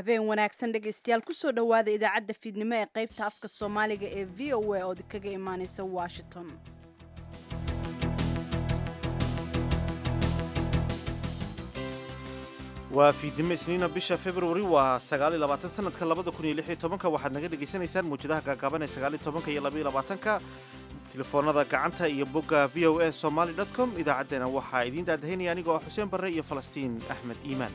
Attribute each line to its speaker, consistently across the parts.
Speaker 1: habeen wanaagsan dhegaystayaal kusoo dhowaada idaacadda fiidnimo ee qaybta afka soomaaliga ee v o a ood kaga imaaneysa washington
Speaker 2: waa fiidnimo isniina bisha februari waa sagaaliyo labaatan sanadka labada kun iyo lix iyo tobanka waxaad naga dhegaysanaysaan muwjadaha gaagaaban ee sagaaliyo tobanka iyo labaiyo labaatanka telefoonada gacanta iyo bogga v o a somaly dot com idaacaddeenna waxaa idiin daadahaynaya anigoo ah xuseen barre iyo falastiin axmed iimaan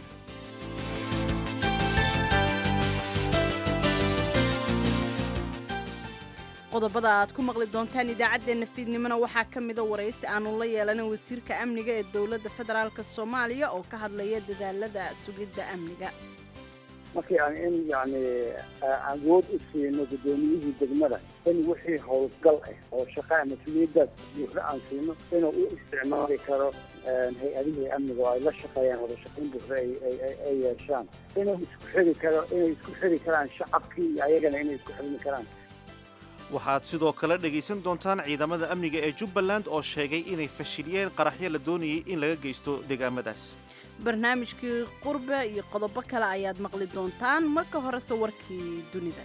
Speaker 1: qodobada aad ku maqli doontaan idaacaddeenna fiidnimona waxaa ka mida waraysi aanu la yeelanin wasiirka amniga ee dowladda federaalk soomaaliya oo ka hadlaya dadaalada sugidda amniga
Speaker 3: markii aan in yani awood u siino guddoomiyihii degmada in wixii howlgal ah oo shaqa mas-uuliyaddaas buuxda aan siino inuu u isticmaali karo hay-adihii amniga oo ay la shaqeeyaan wada shaqayn buuxda ay yeeshaan inuu isku xiri karo inay isku xiri karaan shacabkii iyo ayagana inay isku xirmi karaan
Speaker 2: waxaad sidoo kale dhegaysan doontaan ciidamada amniga ee jubbaland oo sheegay inay fashiliyeen qaraxyo la doonayay in laga geysto deegaamadaas
Speaker 1: barnaamijkii qurbe iyo qodobo kale ayaad maqli doontaan marka horese warkii dunida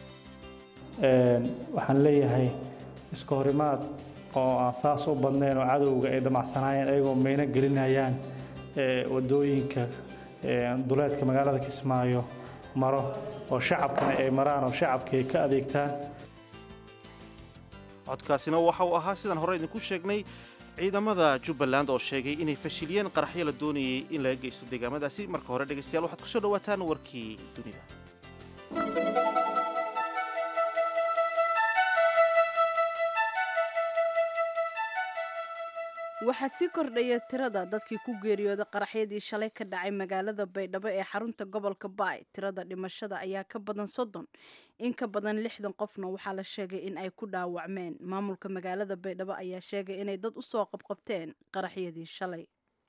Speaker 4: waxaan leeyahay iska horimaad oo aan saas u badnayn oo cadowga ay damacsanaayeen ayagoo mayno gelinayaan wadooyinka duleedka magaalada kismaayo maro oo shacabkana ay maraan oo shacabka ay ka adeegtaan
Speaker 2: codkaasina waxa uu ahaa sidaan hore idinku sheegnay ciidamada jubbaland oo sheegay inay fashiliyeen qaraxyo la doonayay in laga geysto deegaamadaasi marka hore dhegaystayaal waxaad kusoo dhawaataan warkii dunida
Speaker 1: waxaa sii kordhaya tirada dadkii ku geeriyooday qaraxyadii shalay ka dhacay magaalada baydhabo ee xarunta gobolka baay tirada dhimashada ayaa ka badan soddon in ka badan lixdan qofna waxaa la sheegay in ay ku dhaawacmeen maamulka magaalada baydhabo ayaa sheegay inay dad usoo qabqabteen qaraxyadii shalay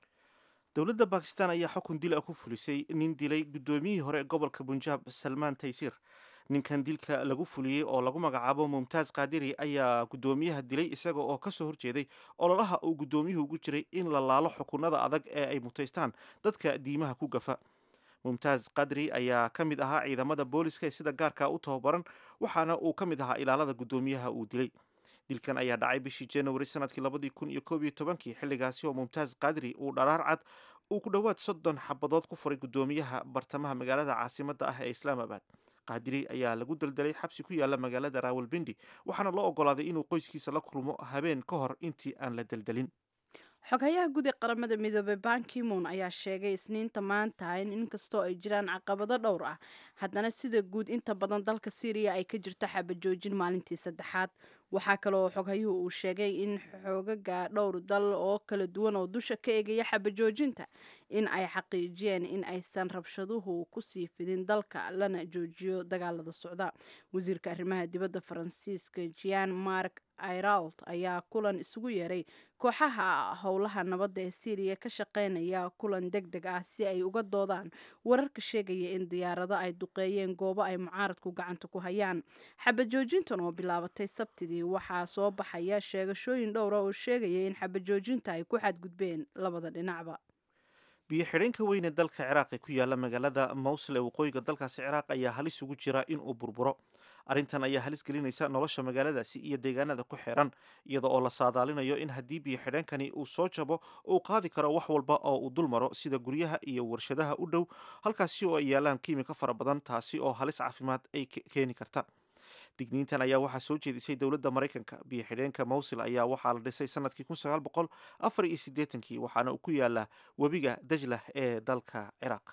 Speaker 2: dowladda bakistan ayaa xukun dil ah ku fulisay nin dilay guddoomiyihii hore ee gobolka bunjaab salmaan taysir ninkan dilka lagu fuliyey oo lagu magacaabo mumtaaz kaadiri ayaa guddoomiyaha dilay isaga oo ka soo horjeeday ololaha uu guddoomiyuhu ugu jiray in la laalo xukunada adag ee ay mutaystaan dadka diimaha ku gafa mumtaaz kadri ayaa ka mid ahaa ciidamada booliska ee sida gaarka u tababaran waxaana uu ka mid ahaa ilaalada guddoomiyaha uu dilay dilkan ayaa dhacay bishii januari sanadkii labadii kun iyo koob iyo tobankii xilligaasi oo mumtaaz kadri uu dharaar cad uu ku dhowaad soddon xabadood ku furay guddoomiyaha bartamaha magaalada caasimadda ah ee islaamabad qaadiri ayaa lagu daldalay xabsi ku yaala magaalada raawalbindi waxaana loo ogolaaday inuu qoyskiisa la kulmo habeen ka hor intii aan la daldalin
Speaker 1: xoghayaha guud ee qaramada midoobey bankimon ayaa sheegay isniinta maanta in inkastoo ay jiraan caqabado dhowr ah haddana sida guud inta badan dalka syriya ay ka jirto xabajoojin maalintii saddexaad waxaa kaleoo xoghayuhu uu sheegay in xoogaga dhowr dal oo kala duwan oo dusha ka eegaya xabajoojinta in ay xaqiijiyeen in aysan rabshaduhu kusii fidin dalka lana joojiyo dagaalada socda wasiirka arrimaha dibadda faransiiska jean mark iralt ayaa kulan isugu yeeray kooxaha howlaha nabadda ee syriya ka shaqeynaya kulan deg deg ah si ay uga doodaan wararka sheegaya in diyaarado ay duqeeyeen goobo ay mucaaradku gacanta ku hayaan xabajoojintan oo bilaabatay sabtidii waxaa soo baxaya sheegashooyin dhowra oo sheegaya in xabajoojinta ay ku xadgudbeen labada dhinacba
Speaker 2: biyo xidheenka weyn ee dalka ciraaq ee ku yaala magaalada mawsil ee waqooyiga dalkaasi ciraaq ayaa halis ugu jira inuu burburo arrintan ayaa halis gelinaysa nolosha magaaladaasi iyo deegaanada ku xeeran iyada oo la saadaalinayo in haddii biyo xidheenkani uu soo jabo uu qaadi karo wax walba oo uu dul maro sida guryaha iyo warshadaha u dhow halkaasi oo ay yaalaan kiimika fara badan taasi oo halis caafimaad ay keeni karta digniintan ayaa waxaa soo jeedisay dowladda maraykanka biyo xidheenka mawsil ayaa waxaa la dhisay sanadkii kun sagaal boqol afar iyo siddeetankii waxaana uu ku yaalaa webiga dajlah ee dalka ciraaq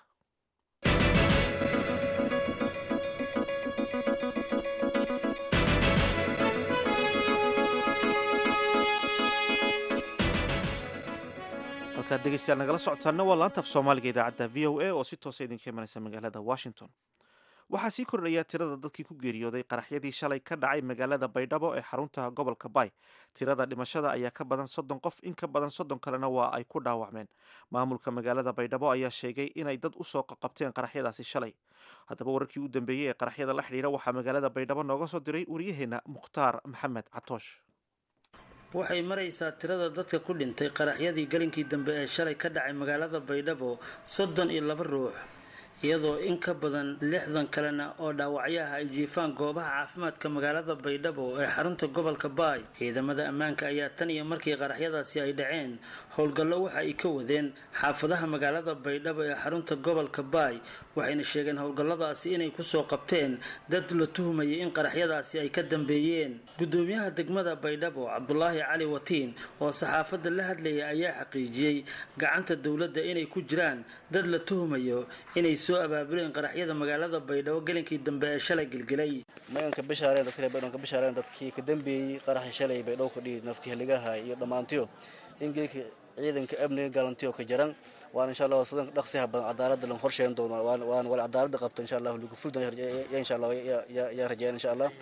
Speaker 2: halkaad dhegeystayaal nagala socotaana waa laantaaf soomaaliga idaacadda v o a oo si toosa idinka imanaysa magaalada washington waxaa sii kordhaya tirada dadkii ku geeriyooday qaraxyadii shalay ka dhacay magaalada baydhabo ee xarunta gobolka baay tirada dhimashada ayaa ka badan soddon qof in ka badan soddon kalena waa ay ku dhaawacmeen maamulka magaalada baydhabo ayaa sheegay inay dad usoo qaqabteen qaraxyadaasi shalay haddaba wararkii u dambeeyey ee qaraxyada la xidhiira waxaa magaalada baydhabo nooga soo diray waryaheena mukhtaar maxamed catoosh
Speaker 5: waxay maraysaa tirada dadka ku dhintay qaraxyadii galinkii dambe ee shalay ka dhacay magaalada baydhabo soddon iyo laba ruux iyadoo in ka badan lixdan kalena oo dhaawacyaha ay jiifaan goobaha caafimaadka magaalada baydhabo ee xarunta gobolka baay ciidamada ammaanka ayaa tan iyo markii qaraxyadaasi ay dhaceen howlgallo waxa ay ka wadeen xaafadaha magaalada baydhabo ee xarunta gobolka baay waxayna sheegeen howlgalladaasi inay kusoo qabteen dad la tuhmayay in qaraxyadaasi ay ka dambeeyeen gudoomiyaha degmada baydhabo cabdulaahi cali watiin oo saxaafadda la hadlayay ayaa xaqiijiyey gacanta dowladda inay ku jiraan dad la tuhmayo inay soo abaabuleen qaraxyada magaalada baydhabo gelinkii dambe ee shalay gelgelay
Speaker 6: maganka bishaareen dadka reer baydhabo ka bishaareen dadkii ka dambeeyey qaraxii shalay baydhabo ka dhihi nafti haligaha iyo dhammaantiyo in geelka ciidanka amniga galantiyo ka jaran waan insha allah sidan dhaqsiha badan cadaaladda lan horsheyn doono waan waan wal cadaaladda qabto insha allah lagu ful doon ya insha allah ya rajeen insha allah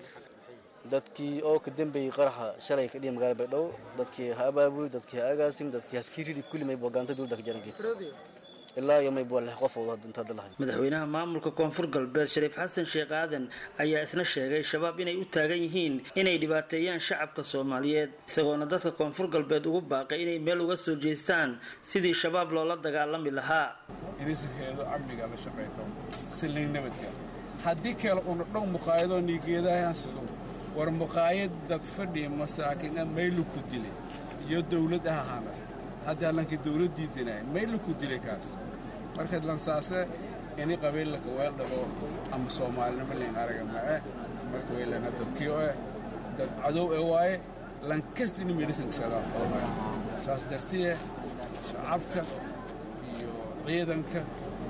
Speaker 6: dadkii oo ka dambeeyey qaraxa shalay ka dhihi magaalada baydhabo dadkii ha abaabuli dadkii ha agaasim dadkii haskiridi kulli may bogaanta dowladda ka jaran ilaa iyo mayb waa lix qof oo inta hadda lahayn
Speaker 5: madaxweynaha maamulka koonfur galbeed shariif xasan sheekh aadan ayaa isna sheegay shabaab inay u taagan yihiin inay dhibaateeyaan shacabka soomaaliyeed isagoona dadka koonfur galbeed ugu baaqay inay meel uga soo jeestaan sidii shabaab loola dagaalami lahaa
Speaker 7: inisaheedo amniga la shaqayto silin nabadga haddii kale una dhow muqaayadoo nigeedahayaan sido war muqaayad dad fadhi masaakin maylu ku dilay iyo dowlad ah ahaanas hadda lanka dowladdii dinaay maylu ku dilay kaas markaad lansaase ini qabiillaka weel dhago ama soomaalinimo len araga mae marka weylana dadkii o eh dad cadow e waaye lankasta ini medhisankasadaa foomaya saas dartiye shacabka iyo ciidanka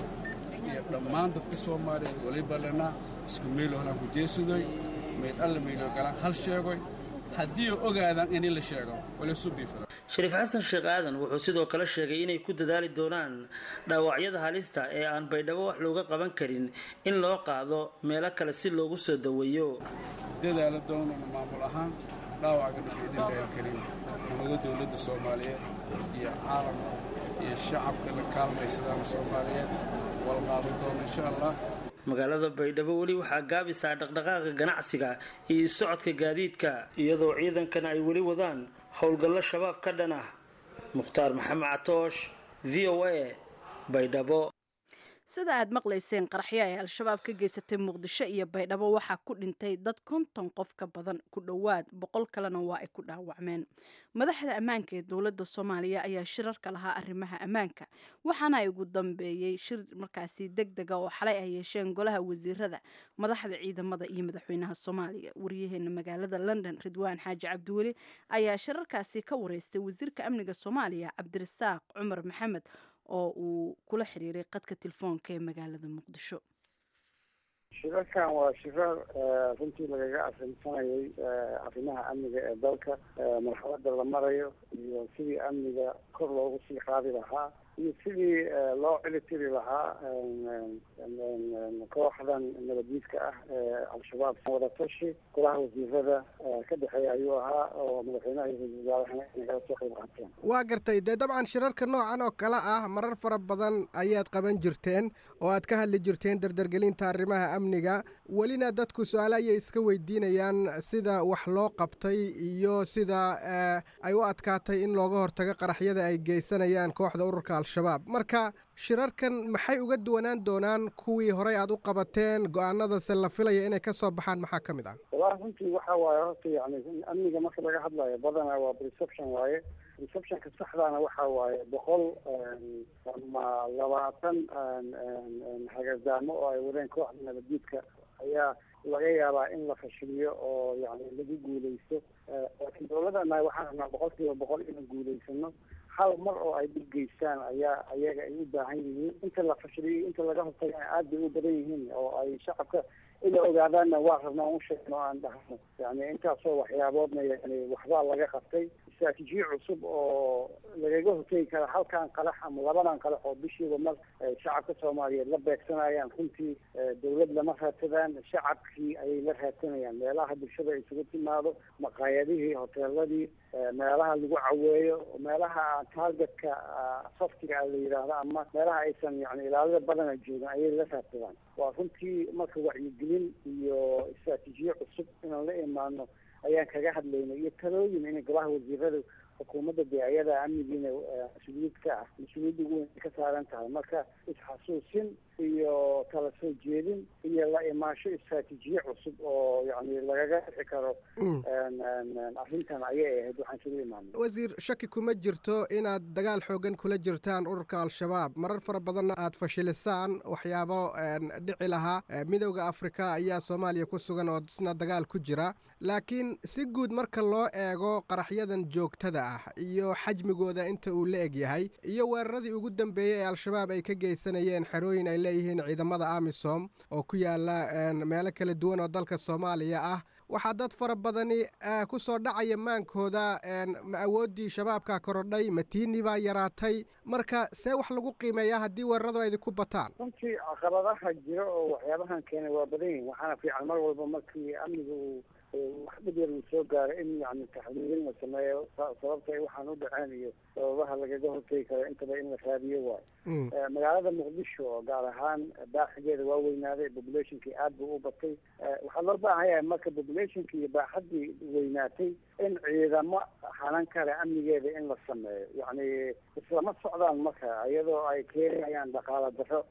Speaker 7: iyo dhammaan dadka soomaaliyeed waliba lena isku meelohna ku jeesadoy mayd alla meyloo galaan hal sheegoy haddii ogaadaan ini la sheego walisubiifada
Speaker 5: shariif xasan sheekh aadan wuxuu sidoo kale sheegay inay ku dadaali doonaan dhaawacyada halista ee aan baydhabo wax looga qaban karin in loo qaado meelo kale si loogu soo daweeyo
Speaker 7: dadaala doonana maamul ahaan dhaawaca dhulka idin dheel karin ummado dowladda soomaaliyeed iyo caalamka iyo shacabka la kaalmaysadaan soomaaliyeed wal qaadan doona insha allah
Speaker 5: magaalada baydhabo weli waxaa gaabisaa dhaqdhaqaaqa ganacsiga iyo socodka gaadiidka iyadoo ciidankana ay weli wadaan howlgallo shabaab ka dhan ah mukhtaar maxamed catoosh v o a baydhabo
Speaker 1: sida aad maqlayseen qaraxyo ay al-shabaab ka geysatay muqdisho iyo baydhabo waxaa ku dhintay dad konton qof ka badan ku dhowaad boqol kalena waa ay ku dhaawacmeen madaxda ammaanka ee dowladda soomaaliya ayaa shirarka lahaa arrimaha ammaanka waxaana ay ugu dambeeyey shir markaasi deg dega oo xalay ay yeesheen golaha wasiirada madaxda ciidamada iyo madaxweynaha soomaaliya wariyaheena magaalada london ridwaan xaaji cabdiweli ayaa shirarkaasi ka wareystay wasiirka amniga soomaaliya cabdirasaaq cumar maxamed oo uu kula xiriiray qadka telefoonka ee magaalada muqdisho
Speaker 3: shirarkan waa shirar runtii lagaga arrinsanayay arrimaha amniga ee dalka marxaladda la marayo iyo sidii amniga kor loogu sii qaadi lahaa iyo sidii loo cilitiri lahaa kooxdan nabaddiidka ah ee al-shabaab wadatashi golaha wasiirada ka dhexeeya ayuu ahaa oo madaxweynaha iyo ra-iisul wasaarahana inagala soo qayb qaateen
Speaker 8: waa gartay dee dabcan shirarka noocan oo kale ah marar fara badan ayaad qaban jirteen oo aad ka hadli jirteen dardargelinta arrimaha amniga welina dadku su-aale ayay iska weydiinayaan sida wax loo qabtay iyo sida ay u adkaatay in looga hortago qaraxyada ay geysanayaan kooxda ururka al-shabaab marka shirarkan maxay uga duwanaan doonaan kuwii horey aad u qabateen go-aanadase la filaya inay ka soo baxaan maxaa ka mid ah
Speaker 3: wallahi runtii waxa waaye horta yani amniga marka laga hadlayo badanaa waa perception waaye receptionka saxdaana waxa waaye boqol ama labaatan hagadaamo oo ay wadeen kooxda nabaddiidka ayaa laga yaabaa in la fashiliyo oo yani lagu guuleysto laakiin dowladana waxaan rabnaa boqol kiiba boqol inaan guuleysano hal mar oo ay dhib geystaan ayaa ayaga ay u baahan yihiin inta la fashiliyo inta laga hortagana aad bay u badan yihiin oo ay shacabka ila ogaadaanna waa rabnaa un sheegno aan dhahno yani intaasoo waxyaaboodna yani waxbaa laga qabtay istraatijiye cusub oo lagaga hortegi kara halkan qalax ama labadan qalax oo bishiiba mar shacabka soomaaliyeed la beegsanayaan runtii dawlad lama raadsadaan shacabkii ayay la raadsanayaan meelaha bulshada isugu timaado maqaayadihii hoteeladii meelaha lagu caweeyo meelaha targetka saftiga la yidhaahdo ama meelaha aysan yani ilaalida badana joogin ayay la raadsadaan waa runtii marka wacyigelin iyo istraatiijiye cusub inaan la imaano ayaan kaga hadlaynay iyo talooyin inay golaha wasiiradu xukuumadda dee ayada amnigiina mas-uuliyad ka ah mas-uuliyadda ugu weyn ka saaran tahay marka isxasuusin iyo kala soo jeedin iyo la imaasho istraatiijiye cusub oo yani lagaga bixi karo arrintan ayay ahayd waxaan isugu imaanay
Speaker 8: wasiir shaki kuma jirto inaad dagaal xoogan kula jirtaan ururka al-shabaab marar fara badanna aad fashilisaan waxyaabo dhici lahaa midowda afrika ayaa soomaaliya ku sugan oo isna dagaal ku jira laakiin si guud marka loo eego qaraxyadan joogtada ah iyo xajmigooda inta uu la eg yahay iyo weeraradii ugu dambeeyey ee al-shabaab ay ka geysanayeen xerooyin ay leeyihiin ciidamada amisom oo ku yaala meelo kala duwan oo dalka soomaaliya ah waxaa dad fara badani ku soo dhacaya maankooda ma awooddii shabaabka korodhay matiini baa yaraatay marka see wax lagu qiimeeyaa haddii weeraradu ay ku bataan
Speaker 3: runtii caqabadaha jira oo waxyaabahan keenay waa badan yihin waxaana fiican mar walba markii amniga uu wax dhib yar uu soo gaaro in yani taxdiirin la sameeyo sababta ay waxaan u dhaceen iyo sababaha lagaga hortegi karo intaba in la raadiyo waayo magaalada muqdisho oo gaar ahaan baaxigeeda waa weynaaday populationkii aad buu u batay waxaa loo baahan yahay marka populationki iyo baaxaddii weynaatay in ciidamo hanan kale amnigeeda in la sameeyo yacni islama socdaan marka iyadoo ay keenayaan dhaqaala daro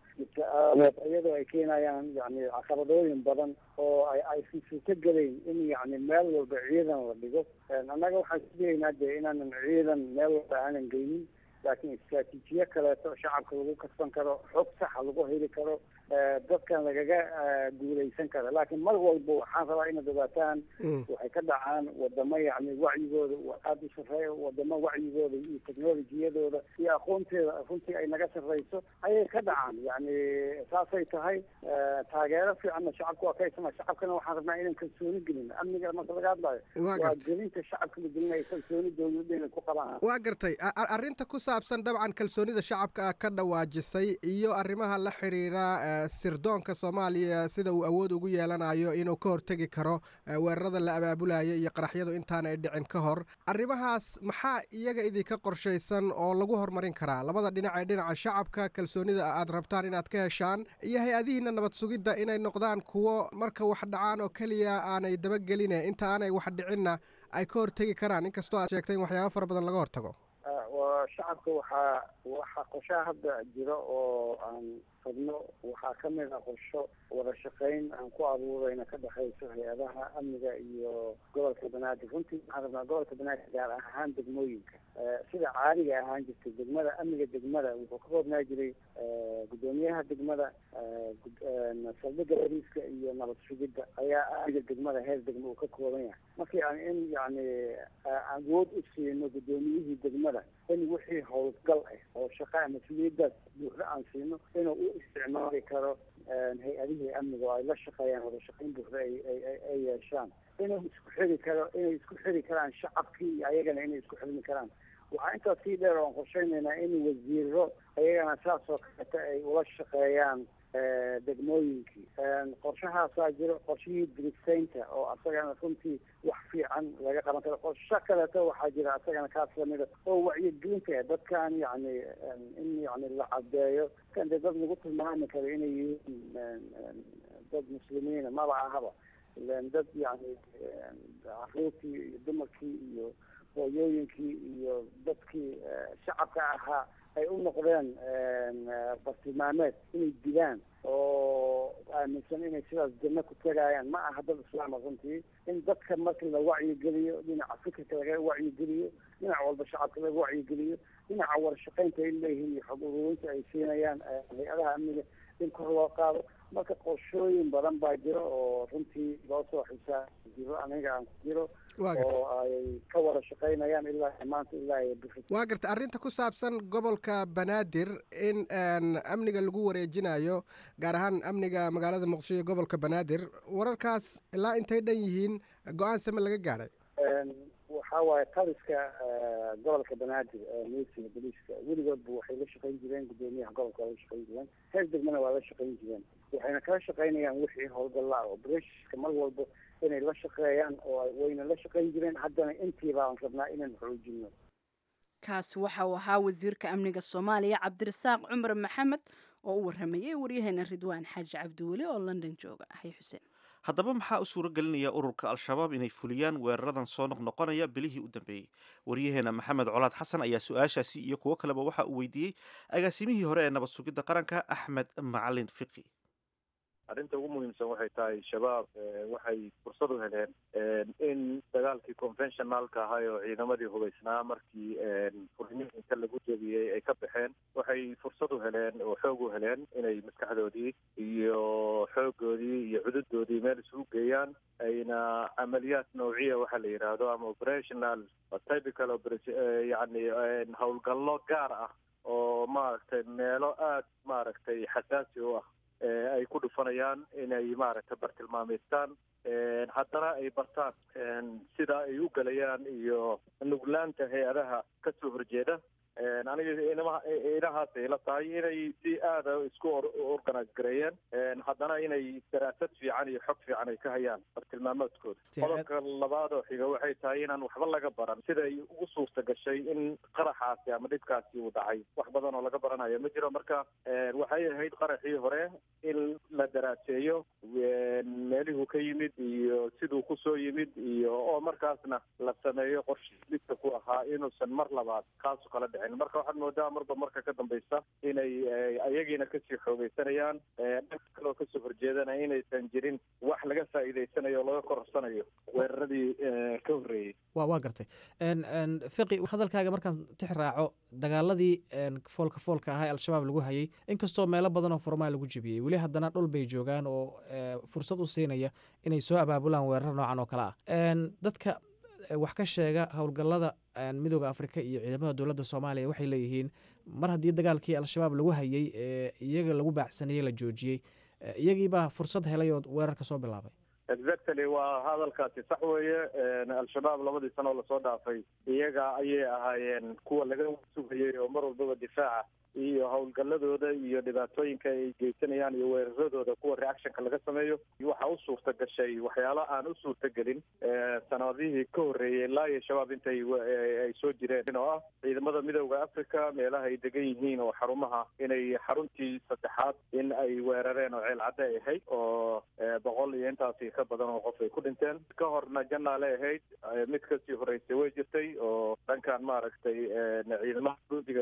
Speaker 3: iyadoo ay keenayaan yani caqabadooyin badan oo ay aysan suurto gelayn in yani meel walba ciidan la dhigo annaga waxaan sugaynaa dee inaanan ciidan meel walba aanan geynin laakiin istraatiijiye kaleeto shacabka lagu kasban karo xog saxa lagu heli karo dadkan lagaga guulaysan karo laakiin mar walba waxaan rabaa inaad ogaataan waxay ka dhacaan wadamo yani wacyigooda aada u sarreeya wadamo wacyigooda iyo technolojiyadooda iyo aqoonteeda runtii ay naga sarreyso ayay ka dhacaan yani saasay tahay taageero fiicanna shacabka waa ka haysana shacabkana waxaan rabnaa inaan kalsooni gelin amniga marka laga hadlayo waa gelinta shacabka la gelinayo kalsooni dowladda inay ku qabaan
Speaker 8: waa gartay arrinta ku saabsan dabcan kalsoonida shacabka ka dhawaajisay iyo arrimaha la xiriira sirdoonka soomaaliya sida uu awood ugu yeelanayo inuu ka hortegi karo weerarada la abaabulayo iyo qaraxyadu intaana ay dhicin ka hor arrimahaas maxaa iyaga idinka qorshaysan oo lagu horumarin karaa labada dhinac ee dhinaca shacabka kalsoonida aad rabtaan inaad ka heshaan iyo hay-adihiina nabad sugidda inay noqdaan kuwo marka wax dhacaan oo keliya aanay dabageline inta aanay wax dhicinna ay ka hortegi karaan inkastoo aad sheegtay in waxyaaba fara badan laga hortago
Speaker 3: shacabka waxaa waxaa qorshaha hadda jira oo aan rabno waxaa kamid a qorsho wada shaqeyn aan ku abuurayna ka dhexayso hay-adaha amniga iyo gobolka banaadir runtii waxaan rabnaa gobolka banaadir gaar ahaan degmooyinka sida caadiga ahaan jirtay degmada amniga degmada wuxuu ka koobnaa jiray guddoomiyaha degmada saldhiga bariiska iyo nabad sugidda ayaa amniga degmada heer degma uu ka kooban yahay markii aan in yani awood u siino guddoomiyihii degmada in wixii howlgal ah oo shaqa mas-uuliyaddaas buuxda aan siino inuu u isticmaali karo hay-adihii amniga oo ay la shaqeeyaan wada shaqeyn buuxda ay yeeshaan inuu isku xiri karo inay isku xiri karaan shacabkii iyo ayagana inay isku xirmi karaan waxaa intaas sii dheer oan qorsheynaynaa in wasiiro ayagana saas oo kaleeta ay ula shaqeeyaan degmooyinkii qorshahaasaa jiro qorshihii dirisaynta oo asagana runtii wax fiican laga qaban karo qorsho kaleeto waxaa jira asagana kaas lamida oo wacyigelinta dadkan yani in yani la cadeeyo kan dee dad lagu tilmaami karo inay yihiin dad muslimiina maba ahaba ilan dad yani caruurtii iyo dumarkii iyo hooyooyinkii iyo dadkii shacabka ahaa ay u noqdeen bartilmaameed inay dilaan oo aaminsan inay sidaas janno ku tegayaan ma aha dad islaama runtii in dadka marka la wacyigeliyo dhinaca fikirka laga wacyigeliyo dhinac walba shacabka laga wacyigeliyo dhinaca warashaqeynta ay leeyihiin iyo xog ururinta ay siinayaan hay-adaha amniga in kor loo qaado marka qorshooyin badan baa jiro oo runtii loo soo xisaa jiro aniga aan ku jiro oo ay ka wada shaqeynayaan ilaa maanta ilaa
Speaker 8: waa garta arrinta ku saabsan gobolka banaadir in amniga lagu wareejinayo gaar ahaan amniga magaalada muqdisho iyo gobolka banaadir wararkaas ilaa intay dhan yihiin go-aan same laga gaadhay
Speaker 3: waxaa waaye taliska gobolka banaadir milisiga boliiska weligoodba waxay la shaqeyn jireen guddoomiyaha gobolka waa la shaqeyn jireen heer degmana waa la shaqeyn jireen waxayna kala shaqeynayaan wixii howlgallaa oo breshka mar walba inay la shaqeeyaan oo wayna la shaqeyn jireen haddana intii baan rabnaa inaan xoojino
Speaker 1: kaasi waxa uu ahaa wasiirka amniga soomaaliya cabdirasaaq cumar maxamed oo u waramayay waryaheena ridwaan xaaji cabdiweli oo london jooga hay xuseen
Speaker 2: haddaba maxaa u suuro gelinaya ururka al-shabaab inay fuliyaan weeraradan soo noqnoqonaya bilihii u dambeeyey waryaheena maxamed colaad xasan ayaa su-aashaasi iyo kuwo kaleba waxa uu weydiiyey agaasimihii hore ee nabad sugidda qaranka axmed macalin fiqi
Speaker 9: arrinta ugu muhiimsan waxay tahay shabaab waxay fursad u heleen in dagaalkii conventionalka ahay oo ciidamadii hubaysnaa markii furniinka lagu jebiyey ay ka baxeen waxay fursad u heleen oo xoog u heleen inay maskaxdoodii iyo xoogoodii iyo cududoodii meel isugu geeyaan ayna camaliyaad nawciya waxaa la yidhaahdo ama operational typical yani howlgallo gaar ah oo maaragtay meelo aada maaragtay xasaasi u ah ay ku dhufanayaan inay maaragtay bartilmaameystaan haddana ay bartaan sida ay u gelayaan iyo nuglaanta hay-adaha ka soo horjeeda aniga inama inahaasay la tahay inay si aada isku organise gareeyeen haddana inay daraasad fiican iyo xog fiican ay ka hayaan bartilmaameedkooda qodobka labaad oo xiga waxay tahay inaan waxba laga baran siday ugu suurta gashay in qaraxaasi ama dhibkaasi uu dhacay wax badan oo laga baranayo ma jiro marka waxay ahayd qaraxii hore in la daraaseeyo meelihuu ka yimid iyo siduu kusoo yimid iyo oo markaasna la sameeyo qorshe midka ku ahaa inuusan mar labaad kaasu kala dhicin marka waxaad moodaa marba marka ka dambaysa inay ayagiina kasii xoogeysanayaan dhanka kaleoo kasoo horjeedana inaysan jirin wax laga faa'iideysanayo o laga kororsanayo weeraradii ka horreeyey
Speaker 10: wa waa gartay fiqi hadalkaaga markaan tix raaco dagaaladii foolka foolka ahaa ee al-shabaab lagu hayay inkastoo meelo badan oo furmaa lagu jebiyey weli haddana dhul bay joogaan oo fursad u siinaya inay soo abaabulaan weerar noocan oo kale ah dadka wax ka sheega howlgallada midooda afrika iyo ciidamada dowladda soomaaliya waxay leeyihiin mar haddii dagaalkii al-shabaab lagu hayay ee iyaga lagu baacsanayey la joojiyey iyagiibaa fursad helay oo weerarka soo bilaabay
Speaker 9: exactly waa hadalkaasi sax weeye al-shabaab labadii sano oo lasoo dhaafay iyaga ayay ahaayeen kuwa laga sugayay oo mar walbaba difaaca iyo howlgalladooda iyo dhibaatooyinka ay geysanayaan iyo weeraradooda kuwa reactionka laga sameeyo waxaa u suurta gashay waxyaalo aan u suurta gelin sanadihii ka horreeyey ilaa iyo shabaab intay ay soo jireen oo ah ciidamada midooda africa meelaha ay degan yihiin oo xarumaha inay xaruntii saddexaad in ay weerareen oo ceel cadde ay ahayd oo boqol iyo intaasi ka badan oo qof ay ku dhinteen ka horna janaale ahayd mid kasii horreysay way jirtay oo dhankan maaragtay ciidamada guudiga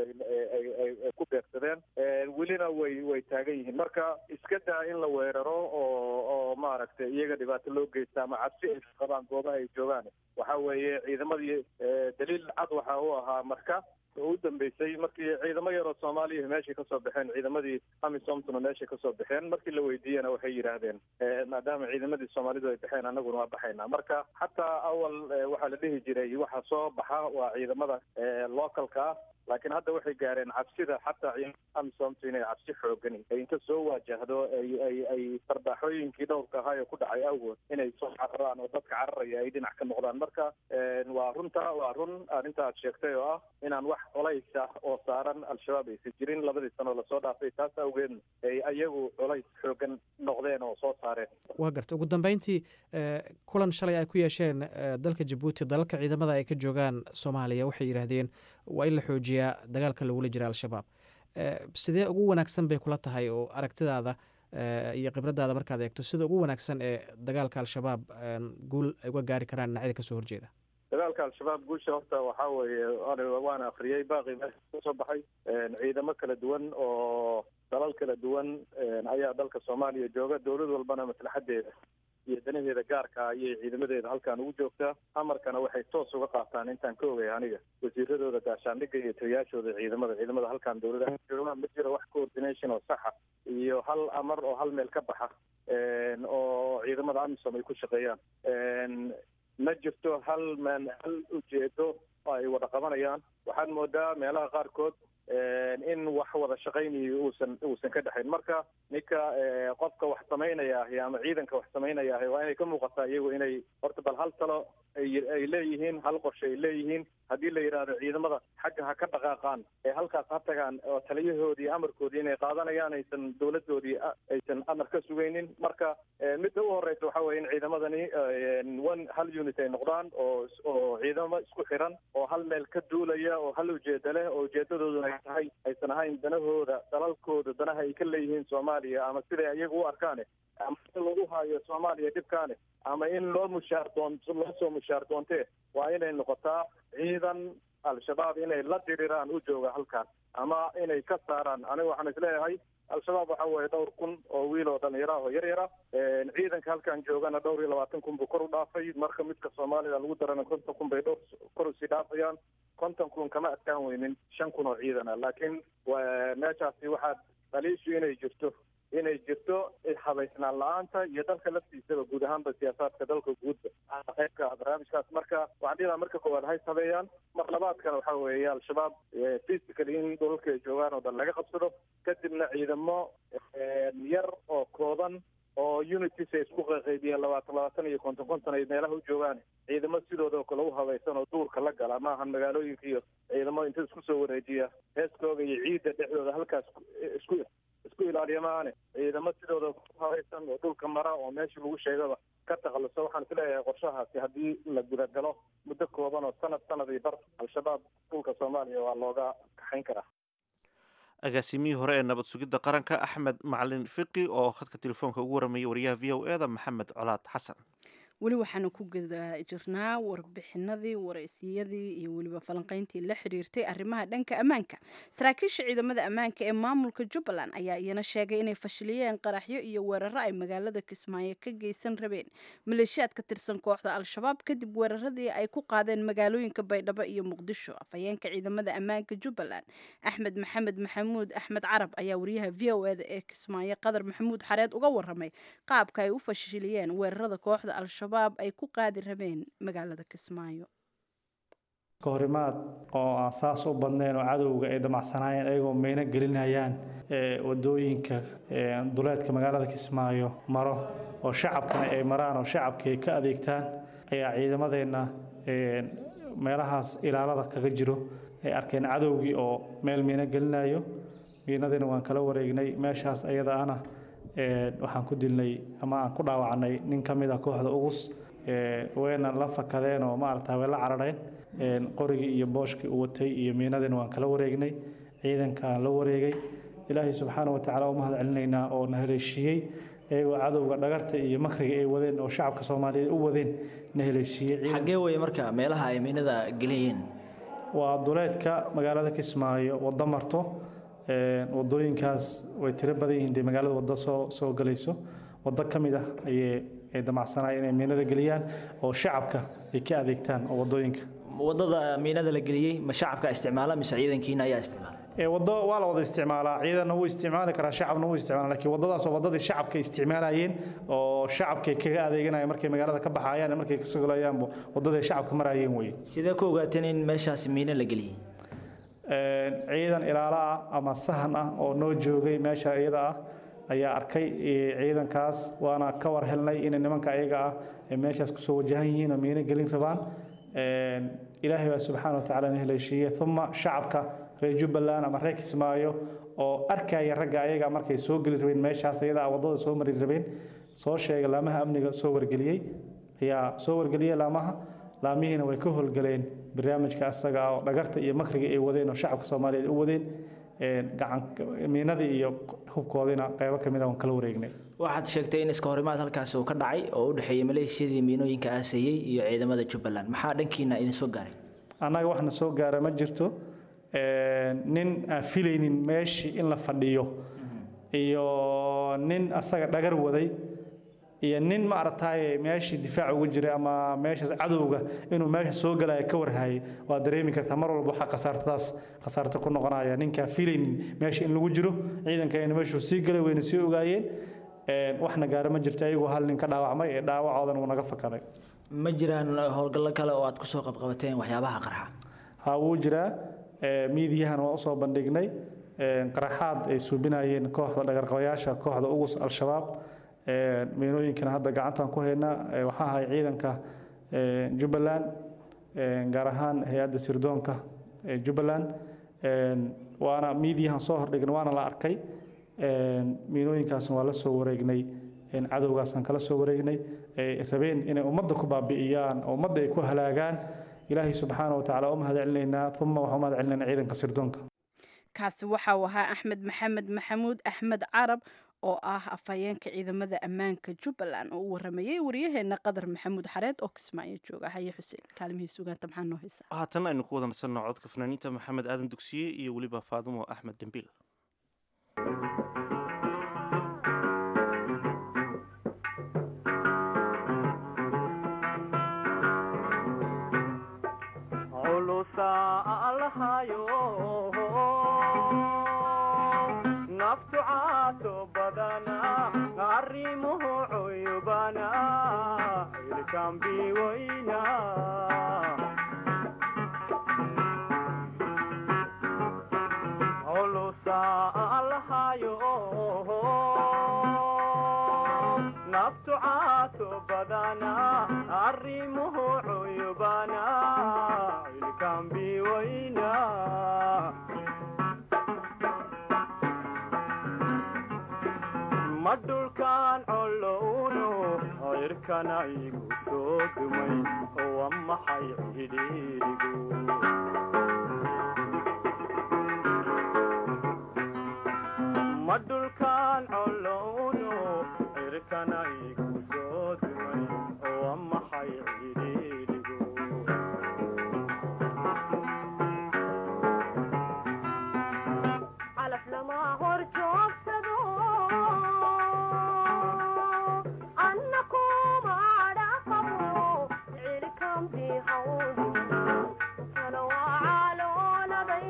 Speaker 9: ku beegsadeen welina way way taagan yihiin marka iska daa in la weeraro oo oo maaragtay iyaga dhibaato loo geysta ama cabsi ay qabaan goobaha ay joogaan waxa weeye ciidamadii daliil cad waxa uu ahaa marka oo u dambeysay markii ciidamo yaroo soomaaliya meeshay kasoo baxeen ciidamadii amisomtona meeshay kasoo baxeen markii la weydiiyena waxay yidhaahdeen maadaama ciidamadii soomaalidu ay baxeen annaguna waa baxaynaa marka xataa awal waxaa la dhihi jiray waxa soo baxa waa ciidamada localka ah laakiin hadda waxay gaareen cabsida xataa amisomtu inay cabsi xoogani ay inta soo waajahdo ay ay ay sarbaaxooyinkii dhowrka ahaa ee ku dhacay awgood inay soo cararaan oo dadka cararaya ay dhinac ka noqdaan marka waa runta waa run arrinta aad sheegtay oo ah inaan wax colays ah oo saaran al-shabaab aysan jirin labadii sano lasoo dhaafay taas awgeed ay ayagu colays xoogan noqdeen oo soo saareen
Speaker 10: waa garta ugu dambeyntii kulan shalay ay ku yeesheen dalka jabuuti dalalka ciidamada ay ka joogaan soomaaliya waxay yidhaahdeen waa in la xoojiyaa dagaalka lagula jira al-shabaab sidee ugu wanaagsan bay kula tahay oo aragtidaada iyo khibradaada markaad eegto sida ugu wanaagsan ee dagaalka al-shabaab guul ay uga gaari karaan dhinacyada kasoo horjeeda
Speaker 9: dagaalka al-shabaab guusha horta waxaa weeye waana akriyey baaqi meesha kasoo baxay ciidamo kala duwan oo dalal kala duwan ayaa dalka soomaaliya jooga dowlad walbana maslaxadeeda iyo danaheeda gaarka ayay ciidamadeeda halkan ugu joogtaa amarkana waxay toos uga qaataan intaan ka ogay aniga wasiiradooda gaashaandhigga iyo taliyaashooda ciidamada ciidamada halkan dowladaha joogaan ma jiro wax coordination oo saxa iyo hal amar oo hal meel ka baxa oo ciidamada amisom ay ku shaqeeyaan ma jirto hal man hal ujeedo ay wada qabanayaan waxaad moodaa meelaha qaarkood in wax wada shaqaynayo uusan uusan ka dhexayn marka ninka qofka wax samaynaya ahi ama ciidanka wax samaynaya ahi waa inay ka muuqataa iyagu inay horta bal hal talo ay leeyihiin hal qorshe ay leeyihiin haddii la yidhaahdo ciidamada xagga ha ka dhaqaaqaan ee halkaas ha tagaan oo taliyahoodii amarkoodii inay qaadanayaan aysan dowladoodii aysan amar ka sugaynin marka midda u horeysa waxa weye in ciidamadani one hal unit ay noqdaan oo oo ciidamo isku xiran oo hal meel ka duulaya oo hal ujeeda leh oo ujeedadooduna ay tahay aysan ahayn danahooda dalalkooda danaha ay ka leeyihiin soomaaliya ama siday iyaga u arkaane ama in lagu hayo soomaaliya dhibkaane ama in loo mushaar doon loo soo mushaar doontee waa inay noqotaa ciidan al-shabaab inay la diriraan u jooga halkaas ama inay ka saaraan aniga waxaan isleeyahay al-shabaab waxa weeye dhowr kun oo wiil oo dhalinyaro ah oo yar yara ciidanka halkan joogana dhowr iyo labaatan kun buu kor u dhaafay marka midka soomaalida lagu darana konton kun bay dhowr kor usii dhaafayaan konton kun kama adkaan weynin shan kun oo ciidan ah laakiin meeshaasi waxaad dhaliishu inay jirto inay jirto habaysnaan la-aanta iyo dalka laftiisaba guud ahaanba siyaasaadka dalka guudba qaybka barnaamijkaas marka waxaan dhilaha marka koowaad hays habeeyaan mar labaadkana waxa weeye al-shabaab physically in dhulalka ay joogaan oo dhan laga qabsado kadibna ciidamo yar oo kooban oo unities ay isku qaqaybiyeen labaatan labaatan iyo konton konton ay meelaha u joogaan ciidamo sidooda kale u habaysan oo duurka la gala maahan magaalooyinka iyo ciidamo inta isku soo wareejiya heeskooga iyo ciidda dhexdooda halkaas isku isku ilaaliya maahane ciidamo sidooda ku habaysan oo dhulka mara oo meesha lagu sheegaba ka takhaluso waxaan isleeyahay qorshahaasi haddii la gudagalo muddo kooban oo sanad sanad iyo bar al-shabaab dhulka soomaaliya waa looga kaxayn karaa
Speaker 2: agaasimihii hore ee nabad sugidda qaranka axmed macalin fiqi oo khadka telefoonka ugu waramayay wariyaha v o e da maxamed colaad xasan
Speaker 1: weli waxaanu ku guda jirnaa warbixinadii waraysiyadii iyo weliba falanqayntii la xiriirtay arrimaha dhanka ammaanka saraakiisha ciidamada ammaanka ee maamulka jubbaland ayaa iyana sheegay inay fashiliyeen qaraxyo iyo weeraro ay magaalada kismaayo ka geysan rabeen maleeshiyaad ka tirsan kooxda al-shabaab kadib weeraradii ay ku qaadeen magaalooyinka baydhabo iyo muqdisho afhayeenka ciidamada ammaanka jubbaland axmed maxamed maxamuud axmed carab ayaa wariyaha v o eda ee kismaayo qadar maxamuud xareed uga waramay qaabka ay u fashiliyeen weerarada kooxda al ay ku qaadi rabeen magaalada kismaayo
Speaker 4: kahorimaad oo aan saas u badnayn oo cadowga ay damacsanaayeen ayagoo meyno gelinayaan wadooyinka duleedka magaalada kismaayo maro oo shacabkana ay maraan oo shacabkii ay ka adeegtaan ayaa ciidamadeenna meelahaas ilaalada kaga jiro ay arkeen cadowgii oo meel miino gelinayo miinadiina waan kala wareegnay meeshaas ayada ana waxaan ku dilnay ama aan ku dhaawacnay nin ka mid a kooxda ugus wayna la fakadeen oo maarata way la carareen qorigii iyo booshkii u watay iyo miinadiina waan kala wareegnay ciidankaan la wareegay ilaahay subxaana wa tacaala u mahad celinaynaa oo na haleeshiiyey iyagoo cadowga dhagarta iyo makriga ay wadeen oo shacabka soomaaliyeed u wadeen na haleeshiiyey
Speaker 11: xaggee weye marka meelaha ay miinada geliyeen
Speaker 4: waa duleedka magaalada kismaayo waddo marto wadooyinkaas way tiro badan yihiin dee magaalada waddo soo soo galayso waddo ka mid ah ayay ay damacsanaya inay miinada geliyaan oo shacabka ay ka adeegtaan oo wadooyinka
Speaker 11: wadada miinada la geliyey ma shacabka isticmaala mise ciidankiina ayaa isticmaala
Speaker 4: waddo waa la wada isticmaalaa ciidanna wuu isticmaali karaa shacabna wuu isticmaala laakiin waddadaas waa waddadii shacabka isticmaalayeen oo shacabkay kaga adeeganaya markay magaalada ka baxayaan markay kasoo galayaanba waddaday shacabka marayeen weye
Speaker 11: sidee ku ogaateen in meeshaasi miino la geliyey
Speaker 4: ciidan ilaalo ah ama sahan ah oo noo joogay meesha iyada ah ayaa arkay ciidankaas waana ka war helnay inay nimanka ayaga ah ay meeshaas kusoo wajahan yihiin oo miino gelin rabaan ilaahay baa subxaana wa tacaala na haleeshiiyey uma shacabka reer jubbaland ama reer kismaayo oo arkaya ragga ayaga markay soo geli rabeen meeshaas iyada ah waddada soo mari rabeen soo sheegay laamaha amniga soo wargeliyey ayaa soo wargeliyey laamaha laamihiina way ka howlgaleen barnaamijka asaga ah oo dhagarta iyo makriga ay wadeen oo shacabka soomaaliyeed u wadeen miinadii iyo hubkoodiina qaybo ka mid a waan kala wareegnay
Speaker 11: waxaad sheegtay in iska horimaad halkaasi uu ka dhacay oo u dhexeeyey maleeshiyadii miinooyinka aaseeyey iyo ciidamada jubbaland maxaa dhankiina idin soo gaaray
Speaker 4: annaga waxna soo gaara ma jirto nin aan filaynin meeshii in la fadhiyo iyo nin asaga dhagar waday iyo nin ma aragtaaye meeshii difaac ugu jiray ama meeshaas cadowga inuu meesha soo galaya ka warhayay waa dareemi kartaa mar walba waxaa khasaartadaas khasaarta ku noqonaya ninkaan filaynin meesha in lagu jiro ciidankayna meeshuu sii galay wayna sii ogaayeen waxna gaara ma jirto ayagoo hal nin ka dhaawacmay ee dhaawacoodan wuu naga fakaday
Speaker 11: ma jiraan howlgallo kale oo aad kusoo qabqabateen waxyaabaha qarxa
Speaker 4: ha wuu jiraa miidiyahana waa usoo bandhignay qaraxaad ay suubinayeen kooxda dhagarqabayaasha kooxda ugus al-shabaab miinooyinkana hadda gacantaan ku haynaa waxaa ahay ciidanka jubbaland gaar ahaan hay-adda sirdoonka jubbaland waana miidiyahan soo hordhigna waana la arkay miinooyinkaasna waa la soo wareegnay cadowgaasaan kala soo wareegnay rabeen inay ummadda ku baabi'iyaan oo ummadda ay ku halaagaan ilaahay subxaana wa tacaala u mahad celinaynaa uma waxaa u mahad celinaynaa ciidanka sirdoonka
Speaker 1: kaasi waxa uu ahaa axmed maxamed maxamuud axmed carab oo ah afhayeenka ciidamada ammaanka jubbaland oo u waramayay waryaheena qadar maxamuud xareed oo kismaayo jooga haye xuseen kaalmihii sugaanta maxaa noo haysaa
Speaker 2: haatan aynu ku wada nasanno codka fanaaniinta maxamed aadan dugsiye iyo weliba faadumo axmed dembiil
Speaker 12: naftu caato badana arrimuhu cuyubana ilkambi weyna culusa alhayo naftu caato badana arrimuhu cuyubana ilkambi weyna ma dhulkaan colowno cirkana igu soo dumay waa maxay cidhiirigu ma dhulkaan colowno cirkana igu soo dumay waa maxay cidhiirigu
Speaker 13: calaf lama hor joogsado anna kuma dhaqabo cilkambi hawdi tana waa calooladay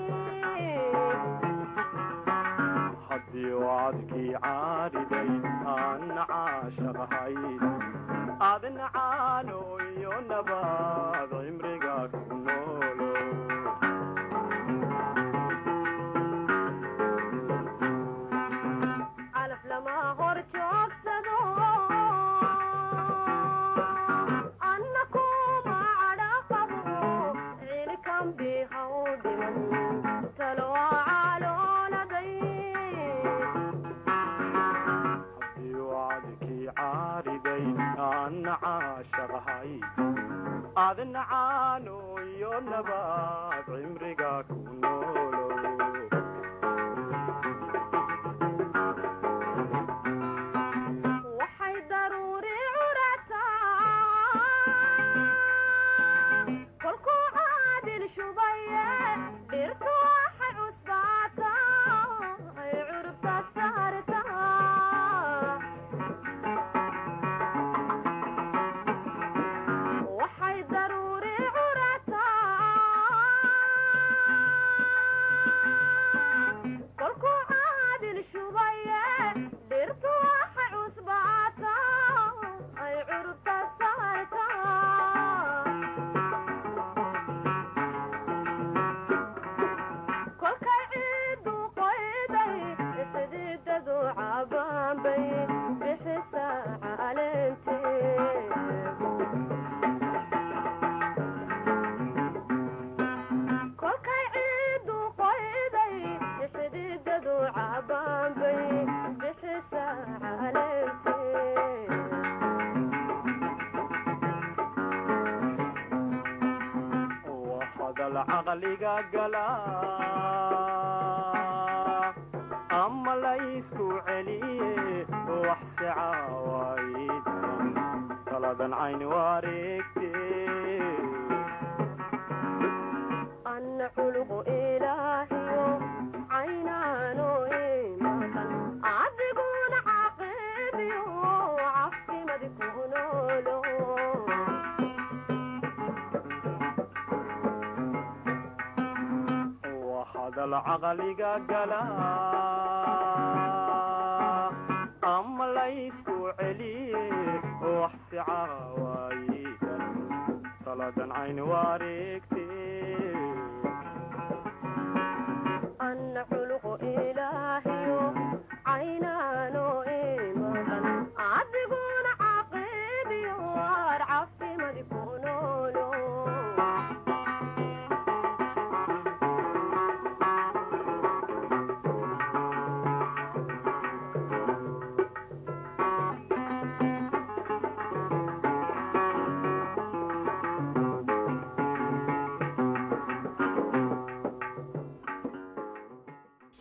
Speaker 12: haddii wacadkii caariday aanna caashaqahay adna caano iyo nabaad cimriga ku noolo
Speaker 13: calaf lama hor joogsado anna kuma dhaqabo cilkambi hawdiman tana waa calooladay
Speaker 12: haddii wacadkii caariday aanna caashaqahay adna caano iyo nabaad cimriga ku noolo
Speaker 13: waxay daruuri curataa kolkuu caadil shubaye dhirtu waxay cusbaataa ay curubta saartaa waxay daruuri curataa kolkuu caadil shubaye dhirtu waxay cusbaataa ay curubta saartaa kolkay ciidu qoyday xididadu cabaanbay bixisa caleentee kolkay ciidu qoyday xididadu cabaanbay bixisa caleentee
Speaker 12: waa hadal caqliga gala ama laysku celiye wax si caawaydan taladan cayn wareegte
Speaker 13: anna culugu ilaahiyo caynaano imaqan adiguna caqibiyo cafimadi ku noolo
Speaker 12: waa hadal caqliga gala ama laysku celiye wax si caawaydan taladan cayn wareegte
Speaker 13: anna culugu ilaahiyo caynaano imaqan adiguna caqibiyo waar cafimadi ku noolo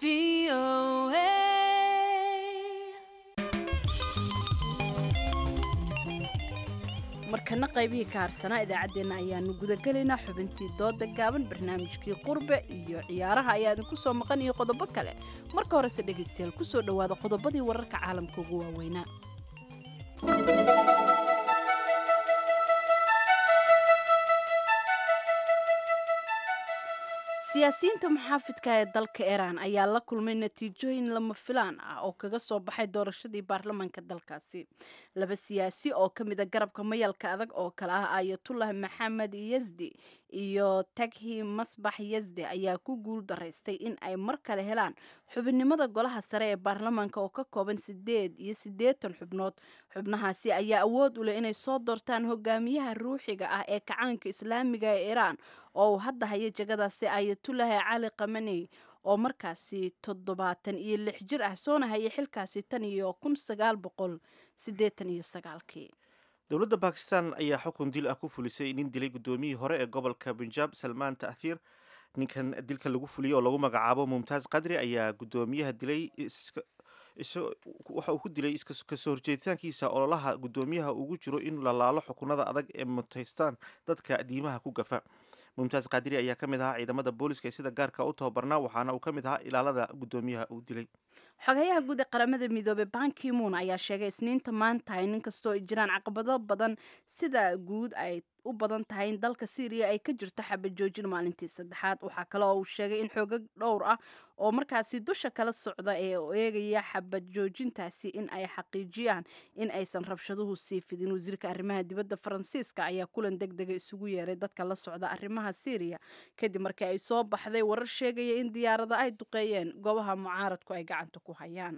Speaker 1: markana qaybihii ka harsanaa idaacaddeenna ayaanu gudagelaynaa xubintii dooda gaaban barnaamijkii qurbe iyo ciyaaraha ayaa idinku soo maqan iyo qodobo kale marka horese dhegaystayaal ku soo dhowaada qodobadii wararka caalamka ugu waaweynaa siyaasiyiinta muxaafidka ee dalka iiraan ayaa la kulmay natiijooyin lama filaan ah oo kaga soo baxay doorashadii baarlamaanka dalkaasi laba siyaasi oo ka mida garabka mayalka adag oo kale ah ayatullah maxamed yasdi iyo taghi masbax yasdi ayaa ku guul daraystay in ay mar kale helaan xubinnimada golaha sare ee baarlamaanka oo ka kooban sideed iyo siddeetan xubnood xubnahaasi ayaa awood u leh inay soo doortaan hogaamiyaha ruuxiga ah ee kacaanka islaamiga ee iiraan oo uu hadda haya jagadaasi ayatullahi cali kamaney oo markaasi toddobaatan iyo lix jir ah soona hayay xilkaasi tan iyo kun sagaal boqol siddeetan iyo sagaalkii
Speaker 2: dowladda bakistan ayaa xukun dil ah ku fulisay nin dilay guddoomiyihii hore ee gobolka punjab salmaan ta'thiir ninkan dilka lagu fuliyey oo lagu magacaabo mumtaaz qadri ayaa guddoomiyaha dilay waxa uu ku dilay kasoo horjeeditaankiisa ololaha guddoomiyaha ugu jiro in la laalo xukunada adag ee mutaystaan dadka diimaha ku gafa mumtaaz qadiri ayaa ka mid ahaa ciidamada booliska ee sida gaarka u tababarnaa waxaana uu ka mid ahaa ilaalada guddoomiyaha uu dilay
Speaker 1: xogayaha guud ee qaramada midoobey bankimuun ayaa sheegay isniinta maanta in inkastoo ay jiraan caqabado badan sida guud ay u badan tahay in dalka syriya ay ka jirto xabajoojin maalintii saddexaad waxaa kale oo uu sheegay in xoogag dhowr ah oo markaasi dusha kala socda ee eegaya xabajoojintaasi in ay xaqiijiyaan in aysan rabshaduhu sii fidin wasiirka arrimaha dibadda faransiiska ayaa kulan deg dega isugu yeeray dadka la socda arrimaha syriya kadib markii ay soo baxday warar sheegaya in diyaarada ay duqeeyeen goobaha mucaaradku ay gacanta ku hayaan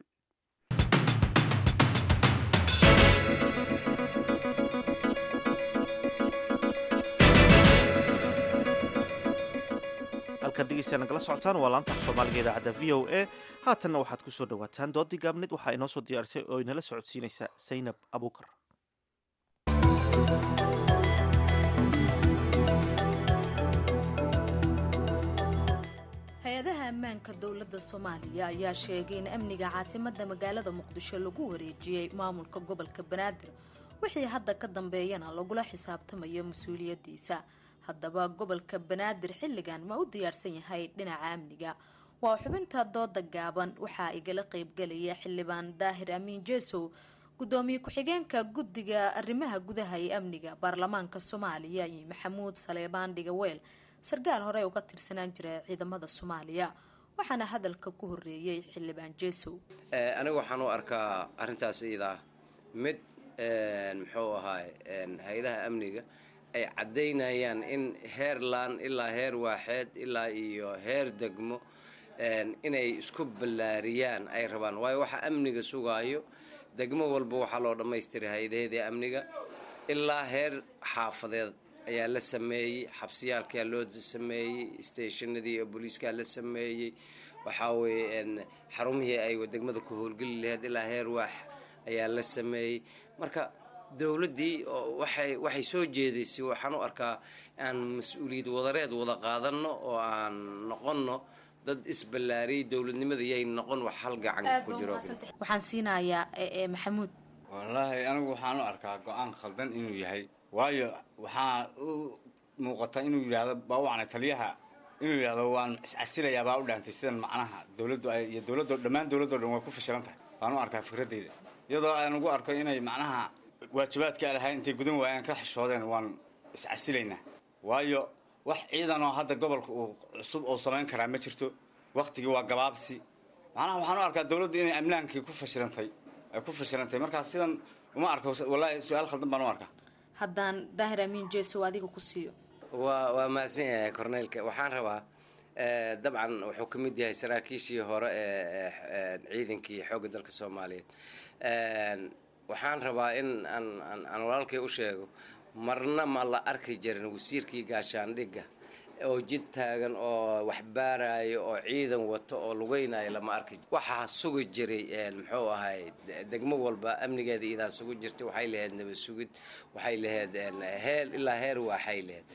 Speaker 2: halkan dhegeystayaa nagala socotaan waa laanta soomaaliga idaacadda v o a haatanna waxaad ku soo dhowaataan doodii gaabneed waxaa inoo soo diyaarisay oo inala socodsiinaysa saynab abuukar
Speaker 14: hay-adaha ammaanka dowladda soomaaliya ayaa sheegay in amniga caasimadda magaalada muqdisho lagu wareejiyey maamulka gobolka banaadir wixii hadda ka dambeeyana lagula xisaabtamayo mas-uuliyaddiisa haddaba gobolka banaadir xilligan ma u diyaarsan yahay dhinaca amniga waa xubinta dooda gaaban waxaa igala qeybgelaya xildhibaan daahir amiin jeesow gudoomiye ku-xigeenka guddiga arrimaha gudaha ee amniga baarlamaanka soomaaliya iyo maxamuud saleebaan dhigaweel sarkaal hore uga tirsanaan jira ciidamada soomaaliya waxaana hadalka ku horeeyey xildhibaan jeesow
Speaker 15: aniga waxaan u arkaa arintaas iyadaa mid muxuu ahaay hay-adaha amniga ay caddaynayaan in heer laan ilaa heer waaxeed ilaa iyo heer degmo inay isku ballaariyaan ay rabaan waayo waxa amniga sugaayo degmo walba waxaa loo dhammaystiray hay-adaheedii amniga ilaa heer xaafadeed ayaa la sameeyey xabsiyaalkaa loo sameeyey stationadii oo booliiskaa la sameeyey waxaa weeye xarumihii ay degmada ku howlgeli laheyd ilaa heer waax ayaa la sameeyey marka dowladdii waxay waxay soo jeedaysay waxaan u arkaa aan mas-uuliyad wadareed wada qaadanno oo aan noqonno dad isballaariyay dowladnimada yay noqon wax hal gacan ku jiro
Speaker 14: waxaan siinayaa maxamuud
Speaker 16: wallaahi anigu waxaan u arkaa go-aan khaldan inuu yahay waayo waxaa u muuqata inuu yidhaahdo baawacna taliyaha inuu yidhahdo waan iscasilayaa baa u dhaantay sidan macnaha dowladdu ay iyo dowladdo dhammaan dowladdo dhan way ku fashilan tahay baan u arkaa fikraddayda iyadoo aan ugu arko inay macnaha waajibaadka lahay intay gudan waayaan ka xishoodeen waan iscasilaynaa waayo wax ciidanoo hadda gobolka uu cusub uu samayn karaa ma jirto waktigii waa gabaabsi macnaha waxaan u arkaa dowladdu inay amnaankii ku fashilantay ay ku fashilantay markaa sidan uma arko wallaahi su-aal khaldan baan u arkaa
Speaker 14: haddaan daahir amiin jeesow adiga ku siiyo
Speaker 15: waa waa mahadsan yahay corneylka waxaan rabaa dabcan wuxuu ka mid yahay saraakiishii hore ee ciidankii xoogga dalka soomaaliyeed waxaan rabaa in aan aan walaalkay u sheego marna ma la arki jirin wasiirkii gaashaandhigga oo jid taagan oo wax baarayo oo ciidan wato oo lugeynayo lama arki waxaa sugi jiray muxuu ahay degmo walba amnigeeda idaa sugu jirtay waxay lahayd nabad sugid waxay lahayd heel ilaa heer waaxay lahayd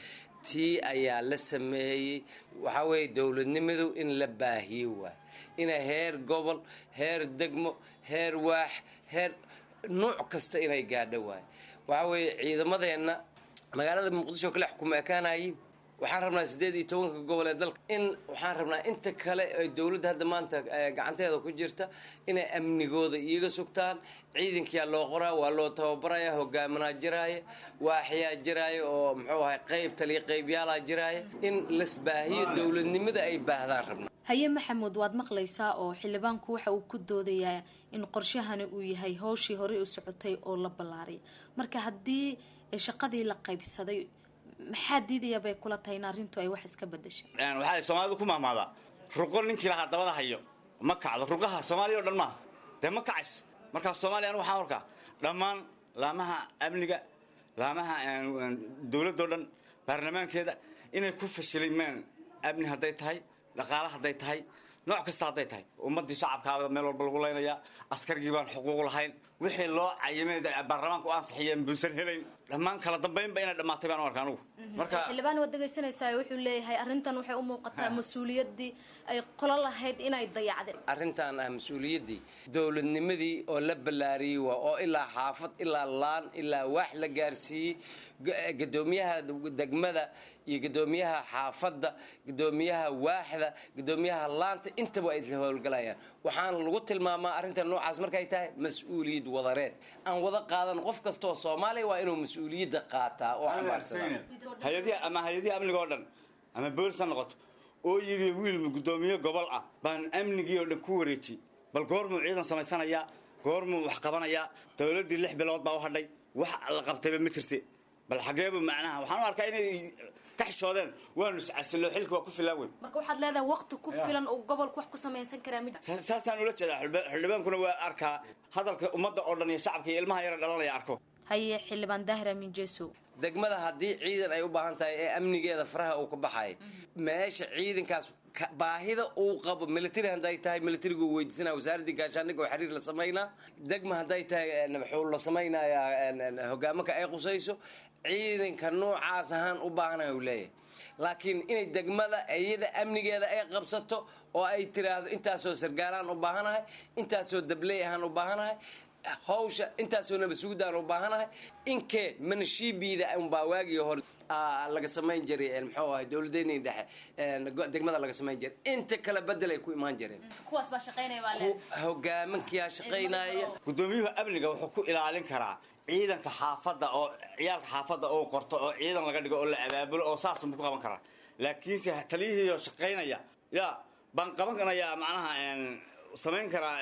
Speaker 15: tii ayaa la sameeyey waxaa weeye dowladnimadu in la baahiyo waay inay heer gobol heer degmo heer waax heer nuuc kasta inay gaadho waay waxaa weeye ciidamadeenna magaalada muqdisho kale xukuma ekaanayiin waxaan rabnaa siddeed iyo tobanka gobol ee dalka in waxaan rabnaa inta kale ee dowladda hadda maanta gacanteeda ku jirta inay amnigooda iyaga sugtaan ciidankiyaa loo qoraa waa loo tababaraya hogaaminaa jiraaya waaxyaa jiraaya oo muxuu ahay qayb taliya qaybyaalaa jiraaya in lasbaahiyo dowladnimada ay baahdaan rabnaa
Speaker 14: haye maxamuud waad maqlaysaa oo xildhibaanku waxa uu ku doodayaa in qorshahani uu yahay howshii horey u socotay oo la ballaaray marka haddii shaqadii la qaybsaday maxaa diidaya bay kula tahay in arrintu ay wax iska bedeshay
Speaker 16: waxaa soomaalidu ku mahmaadaa ruqo ninkii lahaa dabada hayo ma kacdo ruqaha soomaaliya o dhan maaha dee ma kacayso markaa soomaaliya anu waxaan arkaa dhammaan laamaha amniga laamaha dowladdo dhan baarlamaankeeda inay ku fashilimeen amni hadday tahay dhaqaale hadday tahay nooc kasta hadday tahay ummadii shacabkaaba meel walba lagu leynayaa askarigii baan xuquuq lahayn wixii loo cayimay baarlamaanka u ansixiyeen buusan helayn dhammaan kala dambaynba inay dhammaatay baan u arka anugu marka
Speaker 14: xildhibaan waad dhegaysanaysaa wuxuu leeyahay arrintan waxay u muuqataa mas-uuliyaddii ay qolo lahayd inay dayacdeen
Speaker 15: arrintan ah mas-uuliyaddii dowladnimadii oo la ballaariyey waa oo ilaa xaafad ilaa laan ilaa waax la gaarsiiyey gadoomiyaha degmada iyo gadoomiyaha xaafadda gadoomiyaha waaxda gadoomiyaha laanta intaba ay isla howlgalayaan waxaana lagu tilmaamaa arrintan noocaas markay tahay mas-uuliyad wadareed aan wada qaadan qof kastaoo soomaaliya waa inuu mas-uuliyadda qaataa oo xambaarsadaa
Speaker 16: hay-adihi ama hay-adihi amniga oo dhan ama boolis ha noqoto oo yidhi wiil gudoomiye gobol ah baan amnigii oo dhan ku wareejiyey bal goormuu ciidan samaysanayaa goormuu wax qabanayaa dowladdii lix bilood baa u hadhay wax la qabtayba ma jirte bal xageebu macnaha waxaan u arkaa inay ka xishoodeen waanu iscasillo xilka waa ku filaan weyn
Speaker 14: marka waxaad leedahay waqti ku filan uu gobolku wax ku samaysan karaa mid
Speaker 16: saasaan ula jeedaa xildhibaankuna waa arkaa hadalka ummadda oo dhan iyo shacabka iyo ilmaha yara dhalanaya arko
Speaker 14: haye xildhibaan daahir amin jeesow
Speaker 15: degmada haddii ciidan ay u baahan tahay ee amnigeeda faraha uu ka baxay meesha ciidankaas baahida uu qabo military hadday tahay militarigu weydiisanaa wasaaraddii gaashaandhigga oo xiriir la samaynaa degma hadday tahay wuxuu la samaynayaa hogaamanka ay qusayso ciidanka noocaas ahaan u baahanaya uu leeyahay laakiin inay degmada iyada amnigeeda ay qabsato oo ay tiraahdo intaasoo sargaalaan u baahanahay intaasoo dabley ahaan u baahanahay hawsha intaasoo nabasuudaan u baahanahay inkee manashiibiida unbaa waagii hore laga samayn jiray muxuu ahay dowladeyni dhexe degmada laga samayn jiray inta kale bedelay ku imaan jireen
Speaker 14: kuwaas baa shaqaynaya baa le
Speaker 15: hogaamankiyaa shaqaynaya
Speaker 16: gudoomiyuhu amniga wuxuu ku ilaalin karaa ciidanka xaafadda oo ciyaalka xaafadda oo qorto oo ciidan laga dhigo oo la abaabulo oo saasunbu ku qaban karaa laakiinse taliyihiioo shaqaynaya ya baan qabanayaa macnaha samayn karaa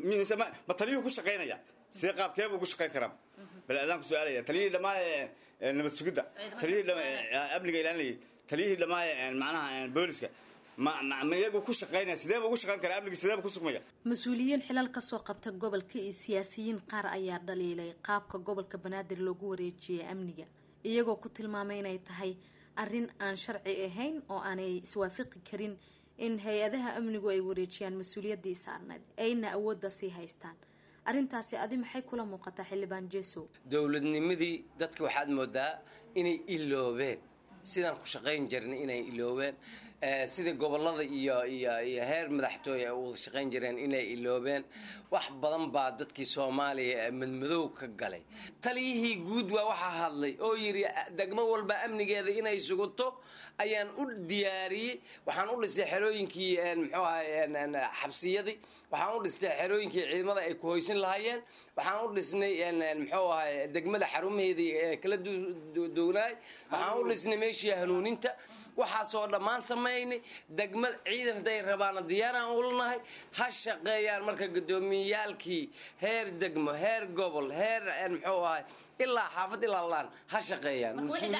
Speaker 16: ma taliyuhu ku shaqaynaya sidee qaabkeebuu ku shaqayn karaa bal adaan ku su-aalaya taliyihii dhammaa nabad sugidda taliyihii amniga ilaalinayay taliyihii dhammaa macnaha booliska ma ma iyagu ku shaqaynaya sideeba ugu shaqayn karaa amnigi sideeba ku sugmaya
Speaker 14: mas-uuliyiin xilal kasoo qabta gobolka iyo siyaasiyiin qaar ayaa dhaliilay qaabka gobolka banaadir loogu wareejiyay amniga iyagoo ku tilmaamay inay tahay arrin aan sharci ahayn oo aanay iswaafaqi karin in hay-adaha amnigu ay wareejiyaan mas-uuliyaddii saarneed ayna awoodda sii haystaan arrintaasi adi maxay kula muuqataa xildhibaan jeesow
Speaker 15: dowladnimadii dadka waxaad moodaa inay iloobeen sidaan ku shaqayn jirna inay iloobeen sida gobolada iyo iyo iyo heer madaxtooye ay wada shaqayn jireen inay iloobeen wax badan baa dadkii soomaaliya madmadow ka galay taliyihii guud waa waxaa hadlay oo yidhi degmo walba amnigeeda inay sugato ayaan u diyaariyey waxaan u dhistay xerooyinkii muxuu ahay xabsiyadii waxaan u dhistay xerooyinkii ciidamada ay ku hoysin lahaayeen waxaan u dhisnay muxuu ahay degmada xarumaheedii kala duwanaay waxaan u dhisnay meeshii hanuuninta waxaasoo dhammaan samaynay degmad ciidan hadday rabaana diyaaraan ulanahay ha shaqeeyaan marka gudoomiyayaalkii heer degmo heer gobol heer muxuu ahay ilaa xaafad ilaa laan ha shaqeeyaan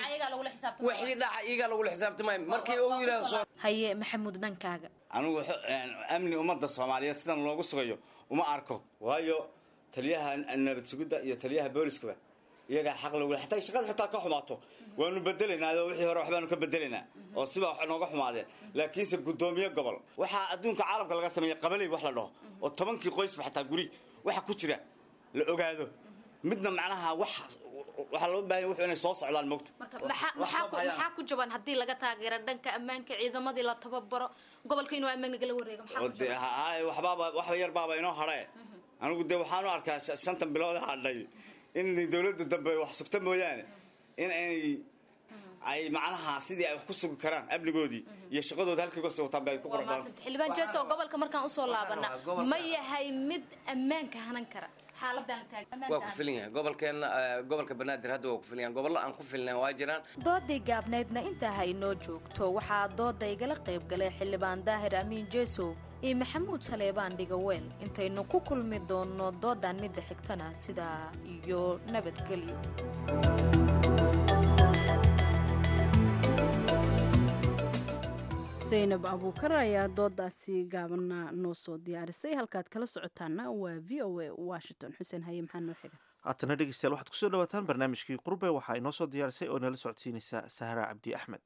Speaker 15: wixii dhaca iyagaa lagula xisaabtamay markii uu yidhaahdo
Speaker 14: haye maxamuud dhankaaga
Speaker 16: anigu amni ummadda soomaaliyeed sidan loogu sugayo uma arko waayo taliyaha nabad sugidda iyo taliyaha booliskaba iyagaa xaq logula xataa shaqada xitaa ka xumaato waanu bedelaynaa oo wixii hore waxbaanu ka bedelaynaa oo siba wax nooga xumaadeen laakiinse guddoomiye gobol waxaa adduunka caalamka laga sameeyey qabaley wax la dhaho oo tobankii qoysba xataa guri waxa ku jira la ogaado midna macnaha wax waxaa loo baahan wuxuu inay soo socdaan mogta
Speaker 14: maxaa maxaa ku- maxaa ku jaban haddii laga taageero dhanka ammaanka ciidamadii la tababaro gobolka inuu ammaan nagala wareego maxaa
Speaker 16: oo
Speaker 14: ku
Speaker 16: dee
Speaker 14: jaban
Speaker 16: ha- ha- waxbaaba wax yar baaba inoo hadhee anigu dee waxaan u arkaa sh- shantan bilood hadhay in dowladda dambe wax sugta mooyaane in ay ay macnaha sidii ay wax ku sugi karaan amnigoodii iyo shaqadooda halkii uga sii wataan bay ku qurux badan
Speaker 14: xildhibaan jeeso gobolka markaan usoo laabana
Speaker 15: gobolka-
Speaker 14: ma yahay mid ammaanka hanan kara xaaladan
Speaker 15: waa ku filan yahay gobolkeenna eh, gobolka banaadir hadda waa ku filan yahay gobollo aan ku filnayn waa jiraan
Speaker 14: doodii gaabnaydna intaa ha inoo joogto waxaa dooda igala qayb galay xildhibaan daahir amiin jeesow iyo maxamuud saleebaan dhigaweel intaynu ku kulmi doonno doodan midda xigtana sidaa iyo nabadgelyo
Speaker 1: zaynab abuukar ayaa doodaasi gaabana noo soo diyaarisay halkaad kala socotaana waa v o a washington xuseen haye maxaa noo xiga
Speaker 2: haatana dhegeystayaal waxaad kusoo dhawaataan barnaamijkii qurbe waxaa inoo soo diyaarisay oo nala socodsiinaysa sahra cabdi axmed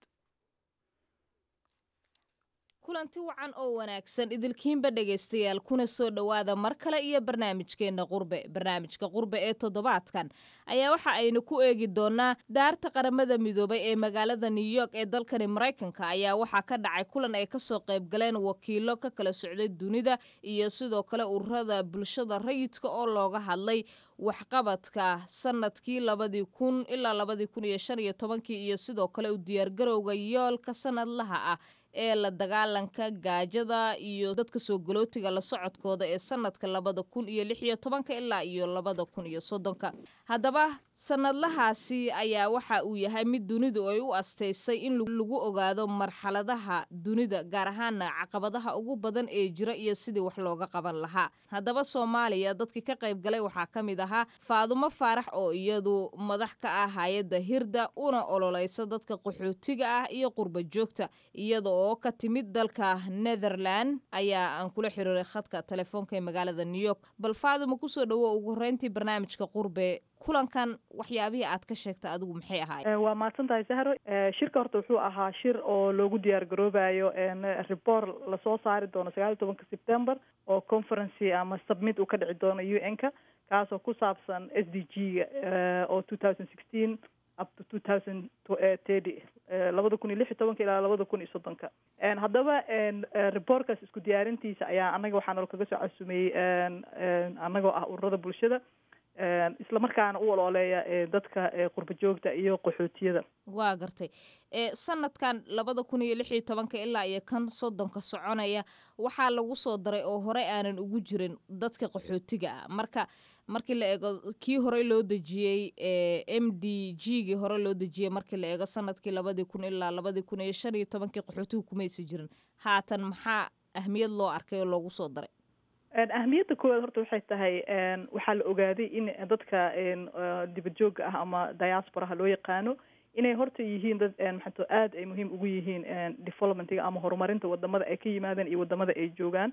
Speaker 17: kulanti wacan oo wanaagsan idilkiinba dhegaystayaal kuna soo dhowaada mar kale iyo barnaamijkeenna qurbe barnaamijka qurbe ee toddobaadkan ayaa waxa aynu ku eegi doonaa daarta qaramada midoobay ee magaalada new york ee dalkani maraykanka ayaa waxaa ka dhacay kulan ay kasoo qayb galeen wakiilo ka kala socday dunida iyo sidoo kale ururada bulshada rayidka oo looga hadlay waxqabadka sanadkii labadii kun ilaa labadii kun iyo shan iyo tobankii iyo sidoo kale u diyaargarowga yoolka sanadlaha ah ee la dagaalanka gaajada iyo dadka soo galootiga la socodkooda ee sanadka labada kun iyo lix iyo tobanka ilaa iyo labada kun iyo soddonka haddaba sanadlahaasi ayaa waxa uu yahay mid dunidu ay u astaysay in lagu ogaado marxaladaha dunida gaar ahaana caqabadaha ugu badan ee jira iyo sidii wax looga qaban lahaa haddaba soomaaliya dadkii ka qayb galay waxaa ka mid ahaa faadumo faarax oo iyadu madax ka ah hay-adda hirda una ololeysa dadka qaxootiga ah iyo qurba joogta iyada oo ka timid dalka netherland ayaa aan kula xiriiray khadka telefoonka ee magaalada new york bal faadumo kusoo dhawo ugu horeyntii barnaamijka qurbe kulankan waxyaabihii aad ka sheegta adigu maxay ahaayeen
Speaker 18: waa mahadsan tahay sahro Eh, shirka horta wuxuu ahaa shir oo loogu diyaar garoobayo report lasoo saari doono sagaal iyo tobanka september oo conferency ama submit uu ka dhici doono u n ka kaasoo ku saabsan s d g ga oo two thousand sixteen up to two thousand thirty labada kun iyo lix iyo tobanka ilaa labada kun iyo soddonka En haddaba en, eh, reportkaas isku diyaarintiisa ayaa annaga waxaa nalo kaga soo casuumeyey en, en, annagoo ah ururada bulshada En, isla markaana u olooleeya eh, dadka eh, qurba joogta iyo qaxootiyada
Speaker 17: waa gartay ee sanadkan labada kun iyo lix iyo tobanka ilaa iyo kan soddonka soconaya waxaa lagu soo daray oo hore aanan ugu jirin dadka qaxootiga ah marka markii la eego kii hore loo dejiyey ee m d g gii hore loo dejiyey markii la eego sanadkii labadii kun ilaa labadii kun iyo shan iyo tobankii qaxootiga kumaysi jirin haatan maxaa ahmiyad loo arkay oo loogu soo daray
Speaker 18: En, ahmiyadda koowaad horta waxay tahay en, waxaa la ogaaday in dadka en, eh, dibadjooga ah ama diasporaha loo yaqaano inay horta yihiin dad en, maxaa too aad ay muhiim ugu yihiin en, developmentiga ama horumarinta wadamada ay ka yimaadeen iyo wadamada ay joogaan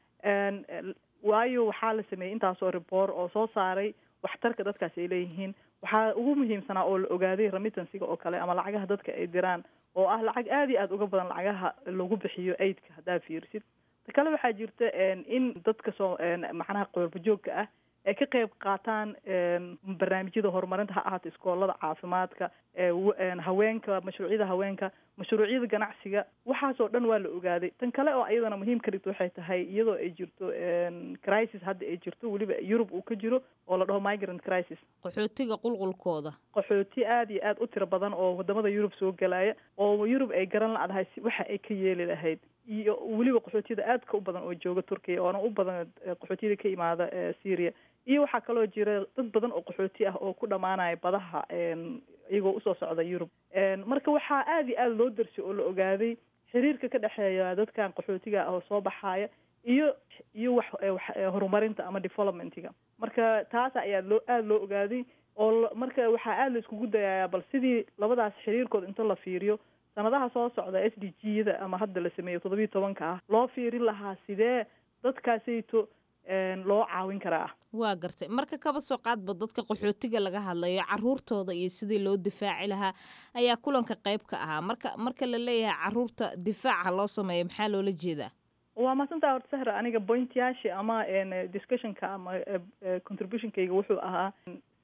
Speaker 18: En, el- waayo waxaa la sameeyey intaasoo report oo soo saaray waxtarka dadkaasi ay leeyihiin waxaa ugu muhiimsanaa oo la ogaaday remittansiga oo kale ama lacagaha dadka ay diraan oo ah lacag aad iyo aad uga badan lacagaha lagu bixiyo aidka haddaa fiirisid ta kale waxaa jirta en, in dadka soo en, macnaha qoorba joogka ah ay ka qayb qaataan en, barnaamijyada horumarinta ha ahaato iskoolada caafimaadka ee w- en, haweenka mashruucyada haweenka mashruucyada ganacsiga waxaasoo dhan waa la ogaaday tan kale oo iyadana muhiim ka dhigto waxay tahay iyadoo ay jirto en, crisis hadda ay jirto weliba yurub uu ka jiro oo la dhaho migrant crisis
Speaker 17: qaxootiga qulqulkooda
Speaker 18: qaxooti aad iyo aad u tiro badan oo wadamada yurub soo galaya oo yurub ay garan la-dahay si waxa ay ka yeeli lahayd iyo weliba qaxootiyada aadka u badan oo jooga turkiya oona u badan eh, qaxootiyada ka imaada eh, syria iyo waxaa kaloo jira dad badan oo qaxooti ah oo ku dhamaanaya badaha en, iyagoo usoo socda yurub En, marka waxaa aad iyo aad loo darsay oo la ogaaday xiriirka ka dhexeeya dadkan qaxootiga ah oo soo baxaya iyo iyo wax eh, wax eh, horumarinta ama developmentiga marka taas ayaa loo aada loo ogaaday oo la- marka waxaa aada la iskugu dayayaa bal sidii labadaas xiriirkood inta la fiiriyo sanadaha soo socda s d g da ama hadda la sameeyo toddobiyo tobanka ah loo fiirin lahaa sidee dadkaasayto en, loo caawin karaa
Speaker 17: waa gartay marka kaba soo qaadba dadka qaxootiga laga hadlayo caruurtooda iyo sidii loo difaaci lahaa ayaa kulanka qayb ka ahaa marka marka la leeyahay caruurta difaaca loo sameeyo maxaa loola jeedaa
Speaker 18: waa mahadsantaha horta sahra aniga pointyaasha ama en, discussionka ama eh, eh, contributionkayga wuxuu ahaa si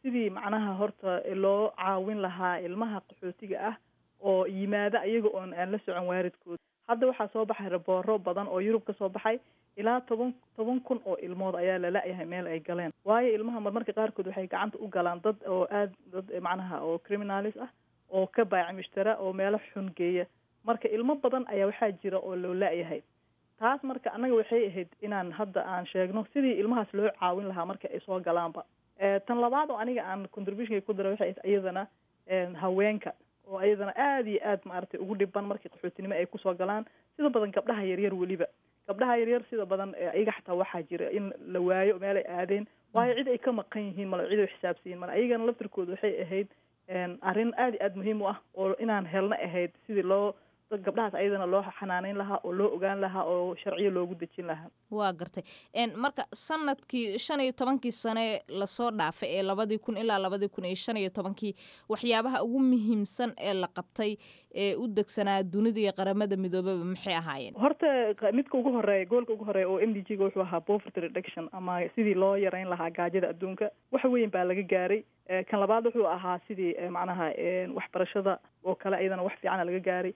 Speaker 18: sidii macnaha horta loo caawin lahaa ilmaha qaxootiga ah oo yimaada iyaga oon aan la socon waalidkooda hadda waxaa soo baxay rabooro badan oo yurub ka soo baxay ilaa toban toban kun oo ilmood ayaa la la-yahay meel ay galeen waayo ilmaha marmarka qaarkood waxay gacanta u galaan dad oo aad dad macnaha oo criminalis ah oo ka baaci mushtara oo meelo xun geeya marka ilmo badan ayaa waxaa jira oo loo la-yahay taas marka annaga waxay ahayd inaan hadda aan sheegno sidii ilmahaas loo caawin lahaa marka ay soo galaanba tan labaad oo aniga aan contributionka ku dara waxay ahayd iyadana haweenka oo iyadana aada iyo aad maaragtay ugu dhiban markii qaxootinimo ay kusoo galaan sida badan gabdhaha yaryar weliba gabdhaha yaryar sida badan iyaga xataa waxaa jira in la waayo meel ay aadeen waayo cid ay ka maqan yihiin male cid ay xisaabsiyiin male ayagana laftirkooda waxay ahayd arrin aada iyo aada muhiim u ah oo inaan helna ahayd sidii loo dad gabdhahaas ayadana loo xanaaneyn lahaa oo loo ogaan lahaa oo sharciyo loogu dejin lahaa
Speaker 17: waa gartay marka sanadkii shan iyo tobankii sane lasoo dhaafay ee labadii kun ilaa labadii kun iyo shan iyo tobankii waxyaabaha ugu muhiimsan ee la qabtay ee u degsanaa dunida iyo qaramada midoobaba maxay ahaayeen
Speaker 18: horta midka ugu horeeya goolka ugu horeeya oo m d g ga wuxuu ahaa poverty reduction ama sidii loo yareyn lahaa gaajada adduunka wax weyn baa laga gaaray kan labaad wuxuu ahaa sidii macnaha waxbarashada oo kale ayadana wax fiicana laga gaaray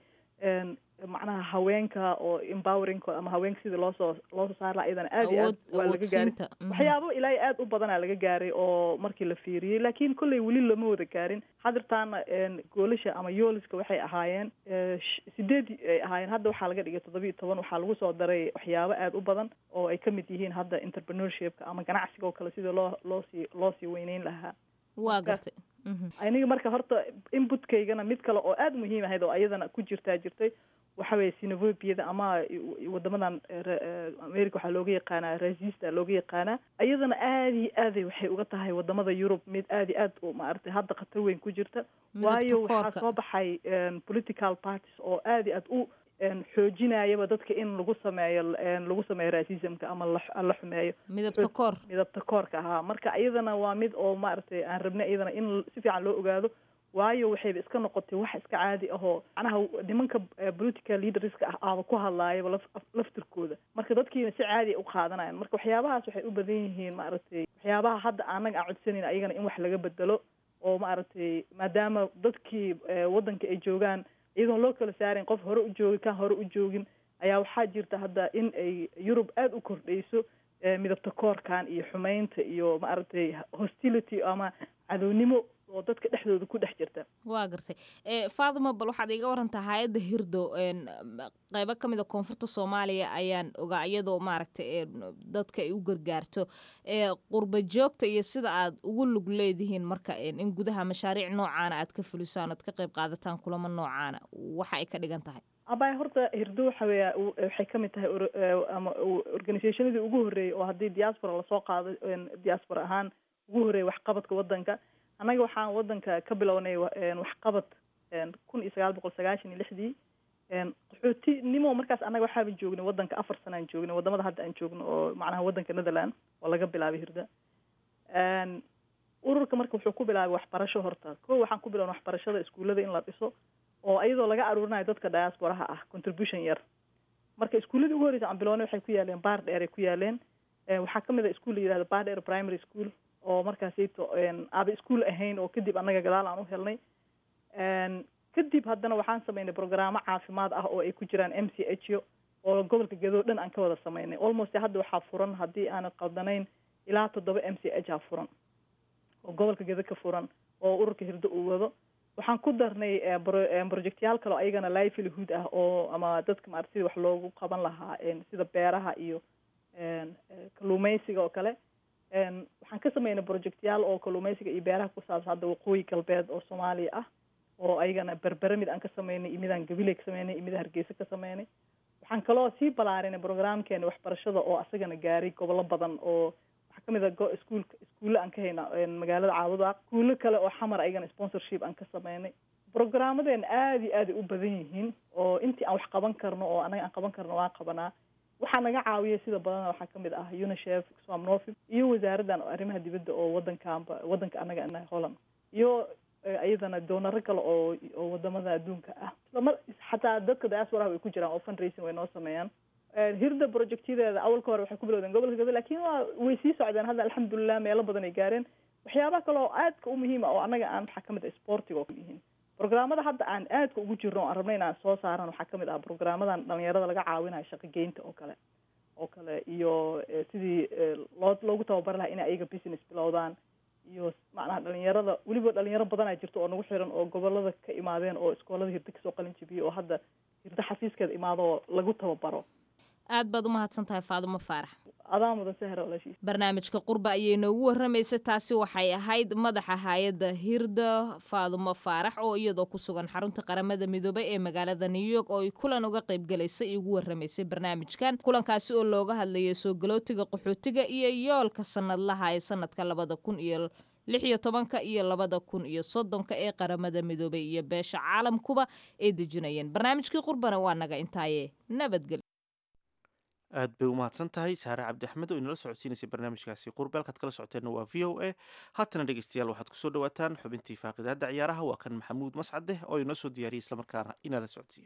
Speaker 18: macnaha haweenka oo empoweringkooda ama haweenka sidii loosoo loosoo saar laha iyadana aad iyo aad waa laga gaaray waxyaabo ilaa aad u badanaa laga gaaray oo markii la fiiriyey laakiin kolley weli lama wada gaarin hadirtaana goolasha ama yooliska waxay ahaayeen sideed ay ahaayeen hadda waxaa laga dhigay toddoba iyo toban waxaa lagu soo daray waxyaabo aad u badan oo ay kamid yihiin hadda entrepreneurshipka ama ganacsiga oo kale sidii loo loosii loosii weyneyn lahaa
Speaker 17: waa gartay
Speaker 18: aniga marka horta inputkaygana mid kale oo aada muhiim ahayd oo ayadana ku jirtaa jirtay waxa weeye sinovobiyada ama wadamadan america waxaa looga yaqaanaa rasista looga yaqaanaa ayadana aada iyo aaday waxay uga tahay wadamada yurub mid aada iyo aad maaragtay hadda khatar weyn ku jirta waayo waxaa soo baxay political parties oo aada iyo aad u xoojinayaba dadka in lagu sameeyo lagu sameeyo racismka ama la xumeeyo
Speaker 17: midabta koor
Speaker 18: midabta koorka ahaa marka iyadana waa mid oo maaragtay aan rabnay iyadana in si fiican loo ogaado waayo waxayba iska noqotay wax iska caadi ahoo macnaha nimanka political leaderska ah aaba ku hadlaayaba laf laftirkooda marka dadkiina si caadi u qaadanayan marka waxyaabahaas waxay u badan yihiin maaragtay waxyaabaha hadda anaga aan codsanayn ayagana in wax laga bedelo oo maaragtay maadaama dadkii waddanka ay joogaan iyadoon loo kala saarin qof hore u joogi kan hore u joogin ayaa waxaa jirta hadda in ay yurub aada u kordhayso midabta koorkan iyo xumeynta iyo maaragtay hostility ama cadownimo oo dadka dhexdooda ku dhex jirta
Speaker 17: waa gartay fatima bal waxaad iga warantaa hay-adda hirdo qeybo ka mid a koonfurta soomaaliya ayaan ogaa iyadoo maaragtay dadka ay u gargaarto qurba joogta iyo sida aad ugu lug leedihiin marka in gudaha mashaariic noocaana aad ka fulisaan oad ka qeyb qaadataan kulamo noocaana waxa ay ka dhigan tahay
Speaker 18: abay horta hirdo waxa weya waxay kamid tahay ama organisationadii ugu horreeyay oo haddii diaspora lasoo qaado diaspora ahaan ugu horreeyay waxqabadka waddanka annaga waxaan waddanka ka bilownay waxqabad kun iyo sagaal boqol sagaashan iyo lixdii qaxootinimo markaas annaga waxaaba joognay waddanka afar sanaan joognay wadamada hadda aan joogno oo macnaha waddanka netherland oo laga bilaabay hirda ururka marka wuxuu ku bilaabay waxbarasho horta ko waxaan ku bilownay waxbarashada iskuullada in la dhiso oo iyadoo laga aruurinayo dadka diasporaha ah contribution yar marka iskuulladii ugu horreysa aan bilownay waxay ku yaaleen baar dheer ay ku yaaleen waxaa kamid a iskuol la yihahdo baar dheer primary school oo markaasayto aaba iskuol ahayn oo kadib annaga gadaal aan u helnay kadib haddana waxaan sameynay programmo caafimaad ah oo ay ku jiraan m c h o oo gobolka gadoo dhan aan ka wada sameynay almost hadda waxaa furan haddii aanan qaldanayn ilaa toddoba m c h a furan oo gobolka gado ka furan oo ururka hirdo uu wado waxaan ku darnay projectyaal kale oo ayagana livelihood ah oo ama dadka maarata sida wax loogu qaban lahaa sida beeraha iyo kalluumeysiga oo kale waxaan ka sameynay projectyaal oo kalluumeysiga iyo beeraha ku saabsan hadda waqooyi galbeed oo soomaaliya ah oo ayagana berbere mid aan ka sameynay iyo midaan gabiley ka sameynay iyo mid hargeysa ka sameynay waxaan kaloo sii balaarinay programkeena waxbarashada oo asagana gaaray gobollo badan oo waxaa kamid a iskuulka iskuulle aan ka hayna magaalada caabudaaq iskuulo kale oo xamar ayagana sponsorship aan ka sameynay programmadeena aada iyo aaday u badan yihiin oo intii aan wax qaban karno oo anaga aan qaban karno waan qabanaa waxaa naga caawiyay sida badana waxaa kamid ah unicef somnofi iyo wasaaraddan arrimaha dibadda oo wadankaanba waddanka anaga anahay holland iyo iyadana doonaro kale oo oo wadamada adduunka ah islamar xataa dadka diasporaha way ku jiraan oo fundraising way noo sameeyaan hirda projectyadeeda awalka hore waxay ku bilowdeen gobolka gado lakin waa way sii socdeen hadda alxamdulilah meelo badan ay gaareen waxyaabaha kale oo aadka u muhiima oo annaga aan waxaa kamid ah sportiga oo yihiin programmada hadda aan aadka ugu jirno o aan rabno inaan soo saaran waxaa kamid ah programmadan dhalinyarada laga caawinayo shaqogeynta oo kale oo kale iyo sidii loo loogu tababari lahaa inay ayaga business bilowdaan iyo macnaha dhalinyarada weliba dhalinyaro badanaa jirto oo nagu xiran oo gobolada ka imaadeen oo iskoolada hirda kasoo qalin jibiyey oo hadda hirda xafiiskeeda imaado oo lagu tababaro
Speaker 17: aad baad umahadsan tahay faadumo faarax
Speaker 18: adaa mudan sahra walaashiis
Speaker 17: barnaamijka qurba ayay noogu warramaysay taasi waxay ahayd madaxa hay-adda hirda faadumo faarax oo iyadoo ku sugan xarunta qaramada midoobay ee magaalada new york oo ay kulan uga qayb galaysay ugu warramaysay barnaamijkan kulankaasi oo looga hadlayay soo galootiga qaxootiga iyo yoolka sanadlaha ee sanadka labada kun iyo lix iyo tobanka iyo labada kun iyo soddonka ee qaramada midoobay iyo beesha caalamkuba ay dejinayeen barnaamijkii qurbana waa naga intaaye nabadgelyo
Speaker 2: aad bay u mahadsan tahay saare cabdi axmed oo inala socodsiinaysay barnaamijkaasi qurbe halkaad kala socoteenna waa v o a haatana dhegeystayaal waxaad kusoo dhawaataan xubintii faaqidaada ciyaaraha waa kan maxamuud mascade oo inoo soo diyaariyay islamarkaana inala socodsiiya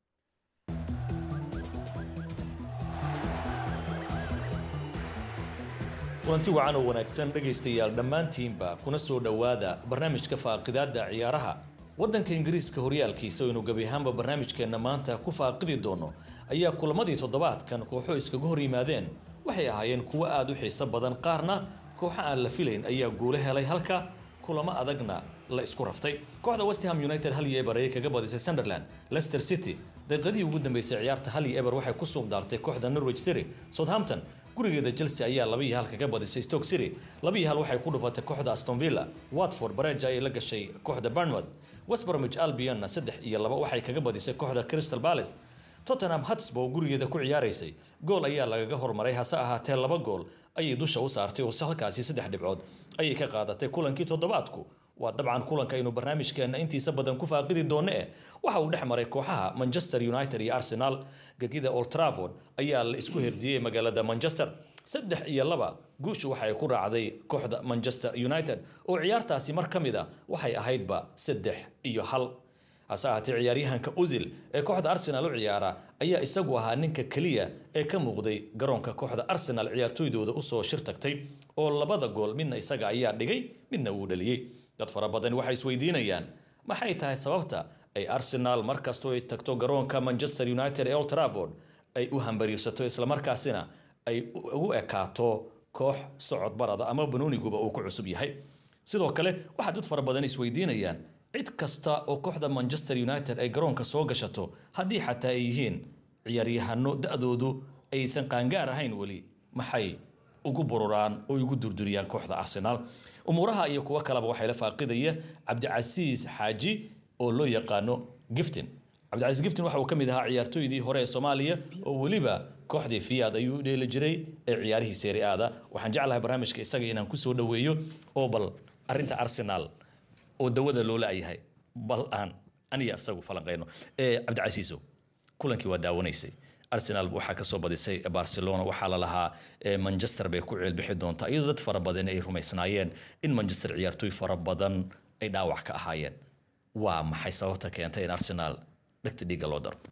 Speaker 19: kulanti wacan oo wanaagsan dhegaystayaal dhammaantiinba kuna soo dhowaada barnaamijka faaqidaada ciyaaraha waddanka ingiriiska horyaalkiisa oynu gebi ahaanba barnaamijkeenna maanta ku faaqidi doono ayaa kulamadii toddobaadkan kooxo iskaga hor yimaadeen waxay ahaayeen kuwo aada u xiiso badan qaarna kooxo aan la filayn ayaa guulo helay halka kulamo adagna la isku raftay kooxda westham united hal iyo eber ayay kaga badisay sunderland leicester city daqiiqadii ugu dambeysay ciyaarta hal iyo eber waxay ku suuq daartay kooxda norwich city southampton gurigeeda chelsea ayaa laba iyo hal kaga badisay stoke city laba iyo hal waxay ku dhufatay kooxda aston villa watford bareja ayay la gashay kooxda bournemouth west bromwich albionna saddex iyo laba waxay kaga badisay kooxda crystal palace tottenham hotspur gurigeeda ku ciyaaraysay gool ayaa lagaga hormaray hase ahaatee laba gool ayay dusha u saartay oo halkaasi saddex dhibcood ayay ka qaadatay kulankii toddobaadku waa dabcan kulanka aynu barnaamijkeenna intiisa badan ku faaqidi doonno eh waxa uu dhex maray kooxaha manchester united iyo arsenal gegida old trafford ayaa la isku herdiyey magaalada manchester saddex iyo laba guushu waxay ku raacday kooxda manchester united oo ciyaartaasi mar ka mid a waxay ahaydba saddex iyo hal hase ahaatee ciyaaryahanka usil ee kooxda arsenal u ciyaara ayaa isagu ahaa ninka keliya ee ka muuqday garoonka kooxda arsenal ciyaartooydooda usoo shir tagtay oo labada gool midna isaga ayaa dhigay midna wuu dhaliyey dad fara badan waxay isweydiinayaan maxay tahay sababta ay arsenal markastoo ay tagto garoonka manchester united ee old trafford ay u hambariirsato islamarkaasina ay ugu ekaato koox socod barada ama banooniguba uu ku cusub yahay sidoo kale waxaa dad fara badan isweydiinayaan cid kasta oo kooxda manchester united ay garoonka soo gashato haddii xataa ay yihiin ciyaaryahano da-doodu aysan qaangaar ahayn weli maxay ugu bururaan oo ugu durduriyaan kooxda arsenal umuuraha iyo kuwo kaleba waxay la faaqidaya cabdicasiis xaaji oo loo yaqaano giftin cabdicasiis giftin waxa uu ka mid ahaa ciyaartooydii hore ee soomaaliya oo weliba kooxdii fiyaad ayuu u dheeli jiray ee ciyaarihii seeri aada waxaan jeclahay barnaamijka isaga inaan kusoo dhoweeyo oo bal arinta arsenal oo dawada loo la-yahay bal aan aniga isagu falanqeyno cabdicasiisow kulankii waa daawanaysay arsenal waxaa kasoo badisay barcelona waxaa la lahaa manchester bay ku ceelbixi doontaa iyadoo dad fara badan ay rumaysnaayeen in manchester ciyaartooy fara badan ay dhaawac ka ahaayeen waa maxay sababta keentay in arsenal dhegta dhiigga loo daro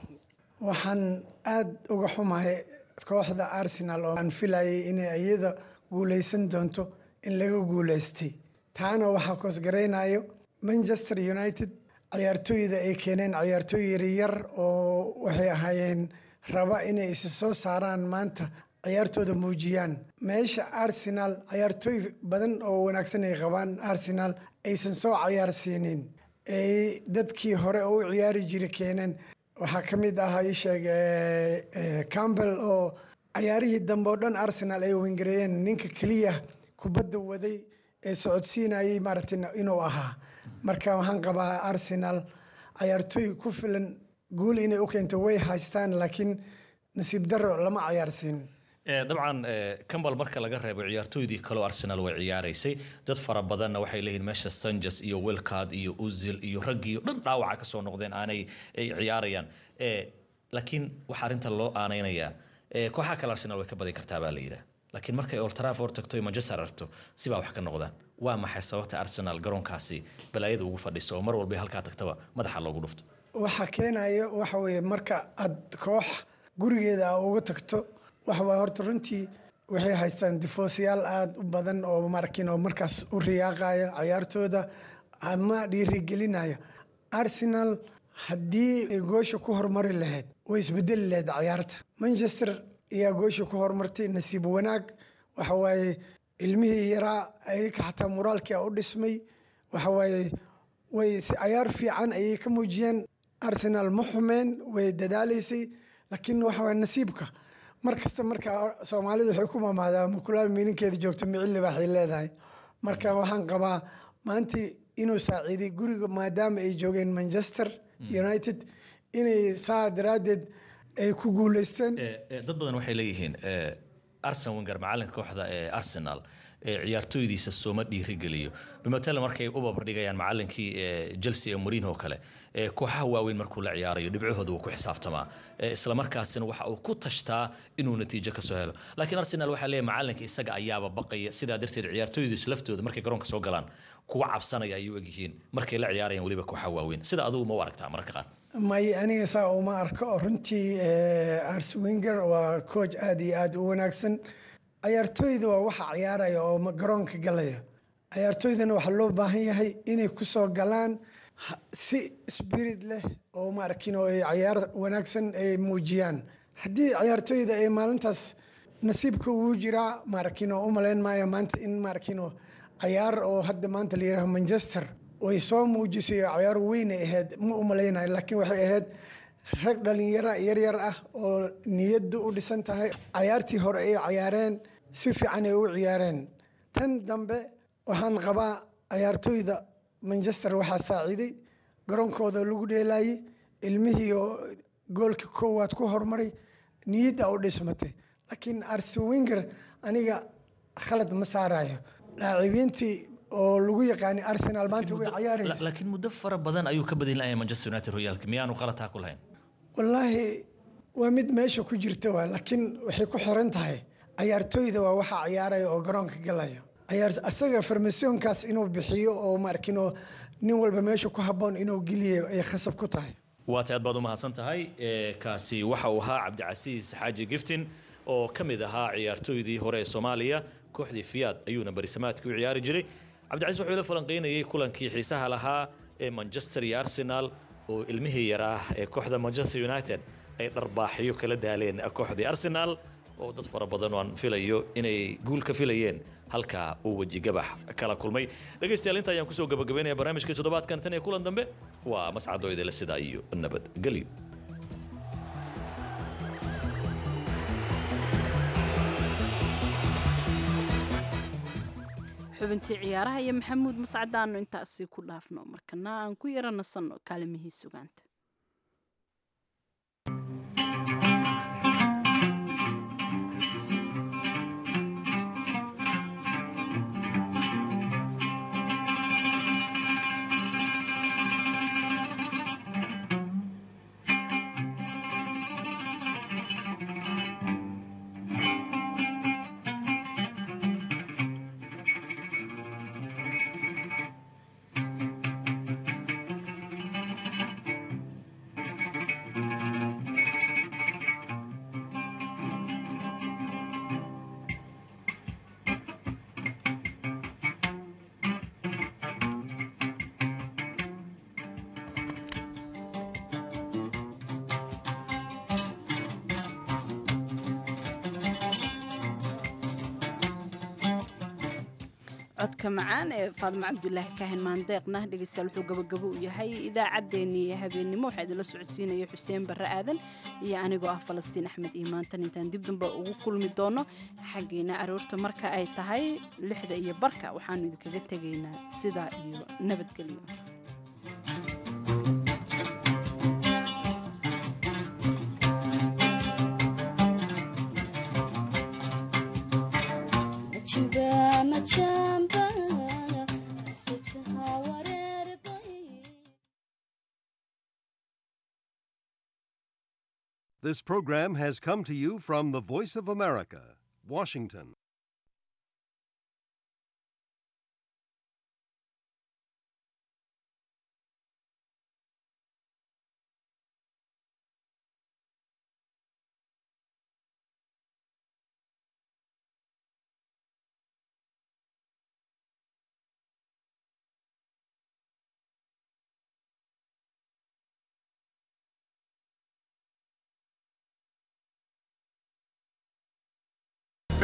Speaker 20: waxaan aada uga xumahay kooxda arsenal oo aan filayay inay iyada guuleysan doonto in laga guuleystay taana waxaa koosgaraynayo manchester united ciyaartooyda ay keeneen ciyaartooy yaryar oo waxay ahaayeen raba inay isa soo saaraan maanta ciyaartooda muujiyaan meesha arsenal ciyaartooy badan oo wanaagsan ay qabaan arsenal aysan soo ciyaarsiinin ay dadkii hore oo u ciyaari jira keeneen waxaa ka mid ah isheeg campbell oo ciyaarihii dambe oo dhan arsenal ay wengareeyeen ninka keliya kubadda waday ee socodsiinayay maaragtay inuu ahaa marka waxaan qabaa arsenal ciyaartooy ku filan guul inay u keento way haystaan laakiin nasiib daro lama ciyaarsiin
Speaker 19: dabcan cambal marka laga reebo ciyaartooydii kaleo arsenal way ciyaaraysay dad fara badanna waxay leeyihin meesha sanjes iyo wilcard iyo uzil iyo raggii o dhan dhaawaca kasoo noqdeen aanay ciyaarayaan laakiin waxaa arrinta loo aanaynayaa kooxaha kale arsenal way ka badin kartaa baa la yidhaah laakiin markay old trafford tagto iyo manchester aragto sibaa wax ka noqdaan waa maxay sababta arsenal garoonkaasi balaayada ugu fadhiso oo mar walba halkaa tagtaba madaxa loogu dhufto
Speaker 20: waxa keenayo waxa weeye marka aad koox gurigeeda aa uga tagto waxa waa horta runtii waxay haystaan difoosyaal aada u badan oo markin oo markaas u riyaaqaya cayaartooda ama dhiirigelinaya arsenal haddii ay goosha ku hormari lahayd way isbedeli lahayd cayaarta manchester ayaa goosha ku hormartay nasiib wanaag waxa waaye ilmihii yaraa ayaka xataa moraalkii a u dhismay waxa waaye way si cayaar fiican ayay ka muujiyeen arsenal ma xumeen way dadaalaysay laakiin waxa waye nasiibka mar kasta marka soomaalidu waxay ku mamaadaa makulaal miininkeeda joogto micilli waxay leedahay marka waxaan qabaa maantii inuu saaciiday guriga maadaama ay joogeen manchester united inay saa daraaddeed ay ku guuleysteen
Speaker 19: dad badan waxay leeyihiin arsen wenger macalinka kooxda ee arsenal ciyaartooydiisa sooma dhiirigeliyo bimatala markay u babardhigayaan macalinkii chelsea ee mourinho kale kooxaha waaweyn markuu la ciyaarayo dhibcahooda wuu ku xisaabtamaa islamarkaasina waxa uu ku tashtaa inuu natiijo kasoo helo laakiin arsenal waxaa leeyahay macalinka isaga ayaaba baqaya sidaa darteed ciyaartooydiisu laftooda markay garoonka soo galaan kuwa cabsanaya ayuu egyihiin markay la ciyaarayaan weliba kooxaha waaweyn sida adigu ma u aragtaa mararka qaar
Speaker 20: may aniga saa uma arko runtii ars winger waa coach aada iyo aada u wanaagsan cayaartooyda waa waxa ciyaaraya oo garoonka galaya cayaartooydana waxaa loo baahan yahay inay kusoo galaan si spirit leh oo maarkin oo ay cayaar wanaagsan ay muujiyaan haddii cayaartooyda ay maalintaas nasiibka ugu jiraa maarkin oo u malayn maayo maanta in maarkin oo cayaar oo hadda maanta la yidhaha manchester way soo muujisay oo cayaar weyn ay ahayd ma u malaynayo laakiin waxay ahayd rag dhalinyara yaryar ah oo niyaddu u dhisan tahay cayaartii hore ay cayaareen si fiican ay u ciyaareen tan dambe waxaan qabaa cayaartooyda manchester waxaa saaciiday garoonkooda lagu dheelaayey ilmihii oo goolka koowaad ku hormaray niyadda u dhismatay laakiin arsen winger aniga khalad ma saarayo laacibiintii oo lagu yaqaanay arsenal maanta way cayaaraysa
Speaker 19: laakiin muddo fara badan ayuu ka badin lahay manchester united horyaalka miyaanu qalataa ku lahayn
Speaker 20: wallaahi waa mid meesha ku jirta waa laakiin waxay ku xiran tahay cayaartooyda waa waxa ciyaaraya oo garoonka galaya cayaar asaga farmasoonkaas inuu bixiyo oo maarkin oo nin walba meesha ku habboon inuu geliyo ay khasab ku tahay
Speaker 19: waata aad baad u mahadsan tahay kaasi waxa uu ahaa cabdicasiis xaaji giftin oo ka mid ahaa ciyaartooydii hore ee soomaaliya kooxdii fiyaad ayuuna barisamaadkii u ciyaari jiray cabdicasiis wuxuu la falanqaynayay kulankii xiisaha lahaa ee manchester iyo arsenal oo ilmihii yaraa ee kooxda manchester united ay dharbaaxyo kala daaleen kooxdii arsenal oo dad fara badan oo aan filayo inay guul ka filayeen halkaa uu weji gabax kala kulmay dhegaystayaal inta ayaan kusoo gabagabaynaya barnaamijka toddobaadkan tan iyo kulan dambe waa mascadoo idinla sidaa iyo nabadgelyo
Speaker 1: xubintii ciyaaraha iyo maxamuud mascadaanu intaasi ku dhaafno markana aan ku yara nasanno kaalimihii sugaanta codka macaan ee faadimo cabdulaahi kaahin maandeeqna dhegeystayaal wuxuu gabagabo u yahay idaacaddeenii ee habeennimo waxaa idinla socodsiinaya xuseen barre aadan iyo anigoo ah falastiin axmed iyo maantan intaan dib damba ugu kulmi doono xaggiina aroorta marka ay tahay lixda iyo barka waxaanu idinkaga tegaynaa sidaa iyo nabadgelyo
Speaker 21: This program has come to you from the Voice of America, Washington.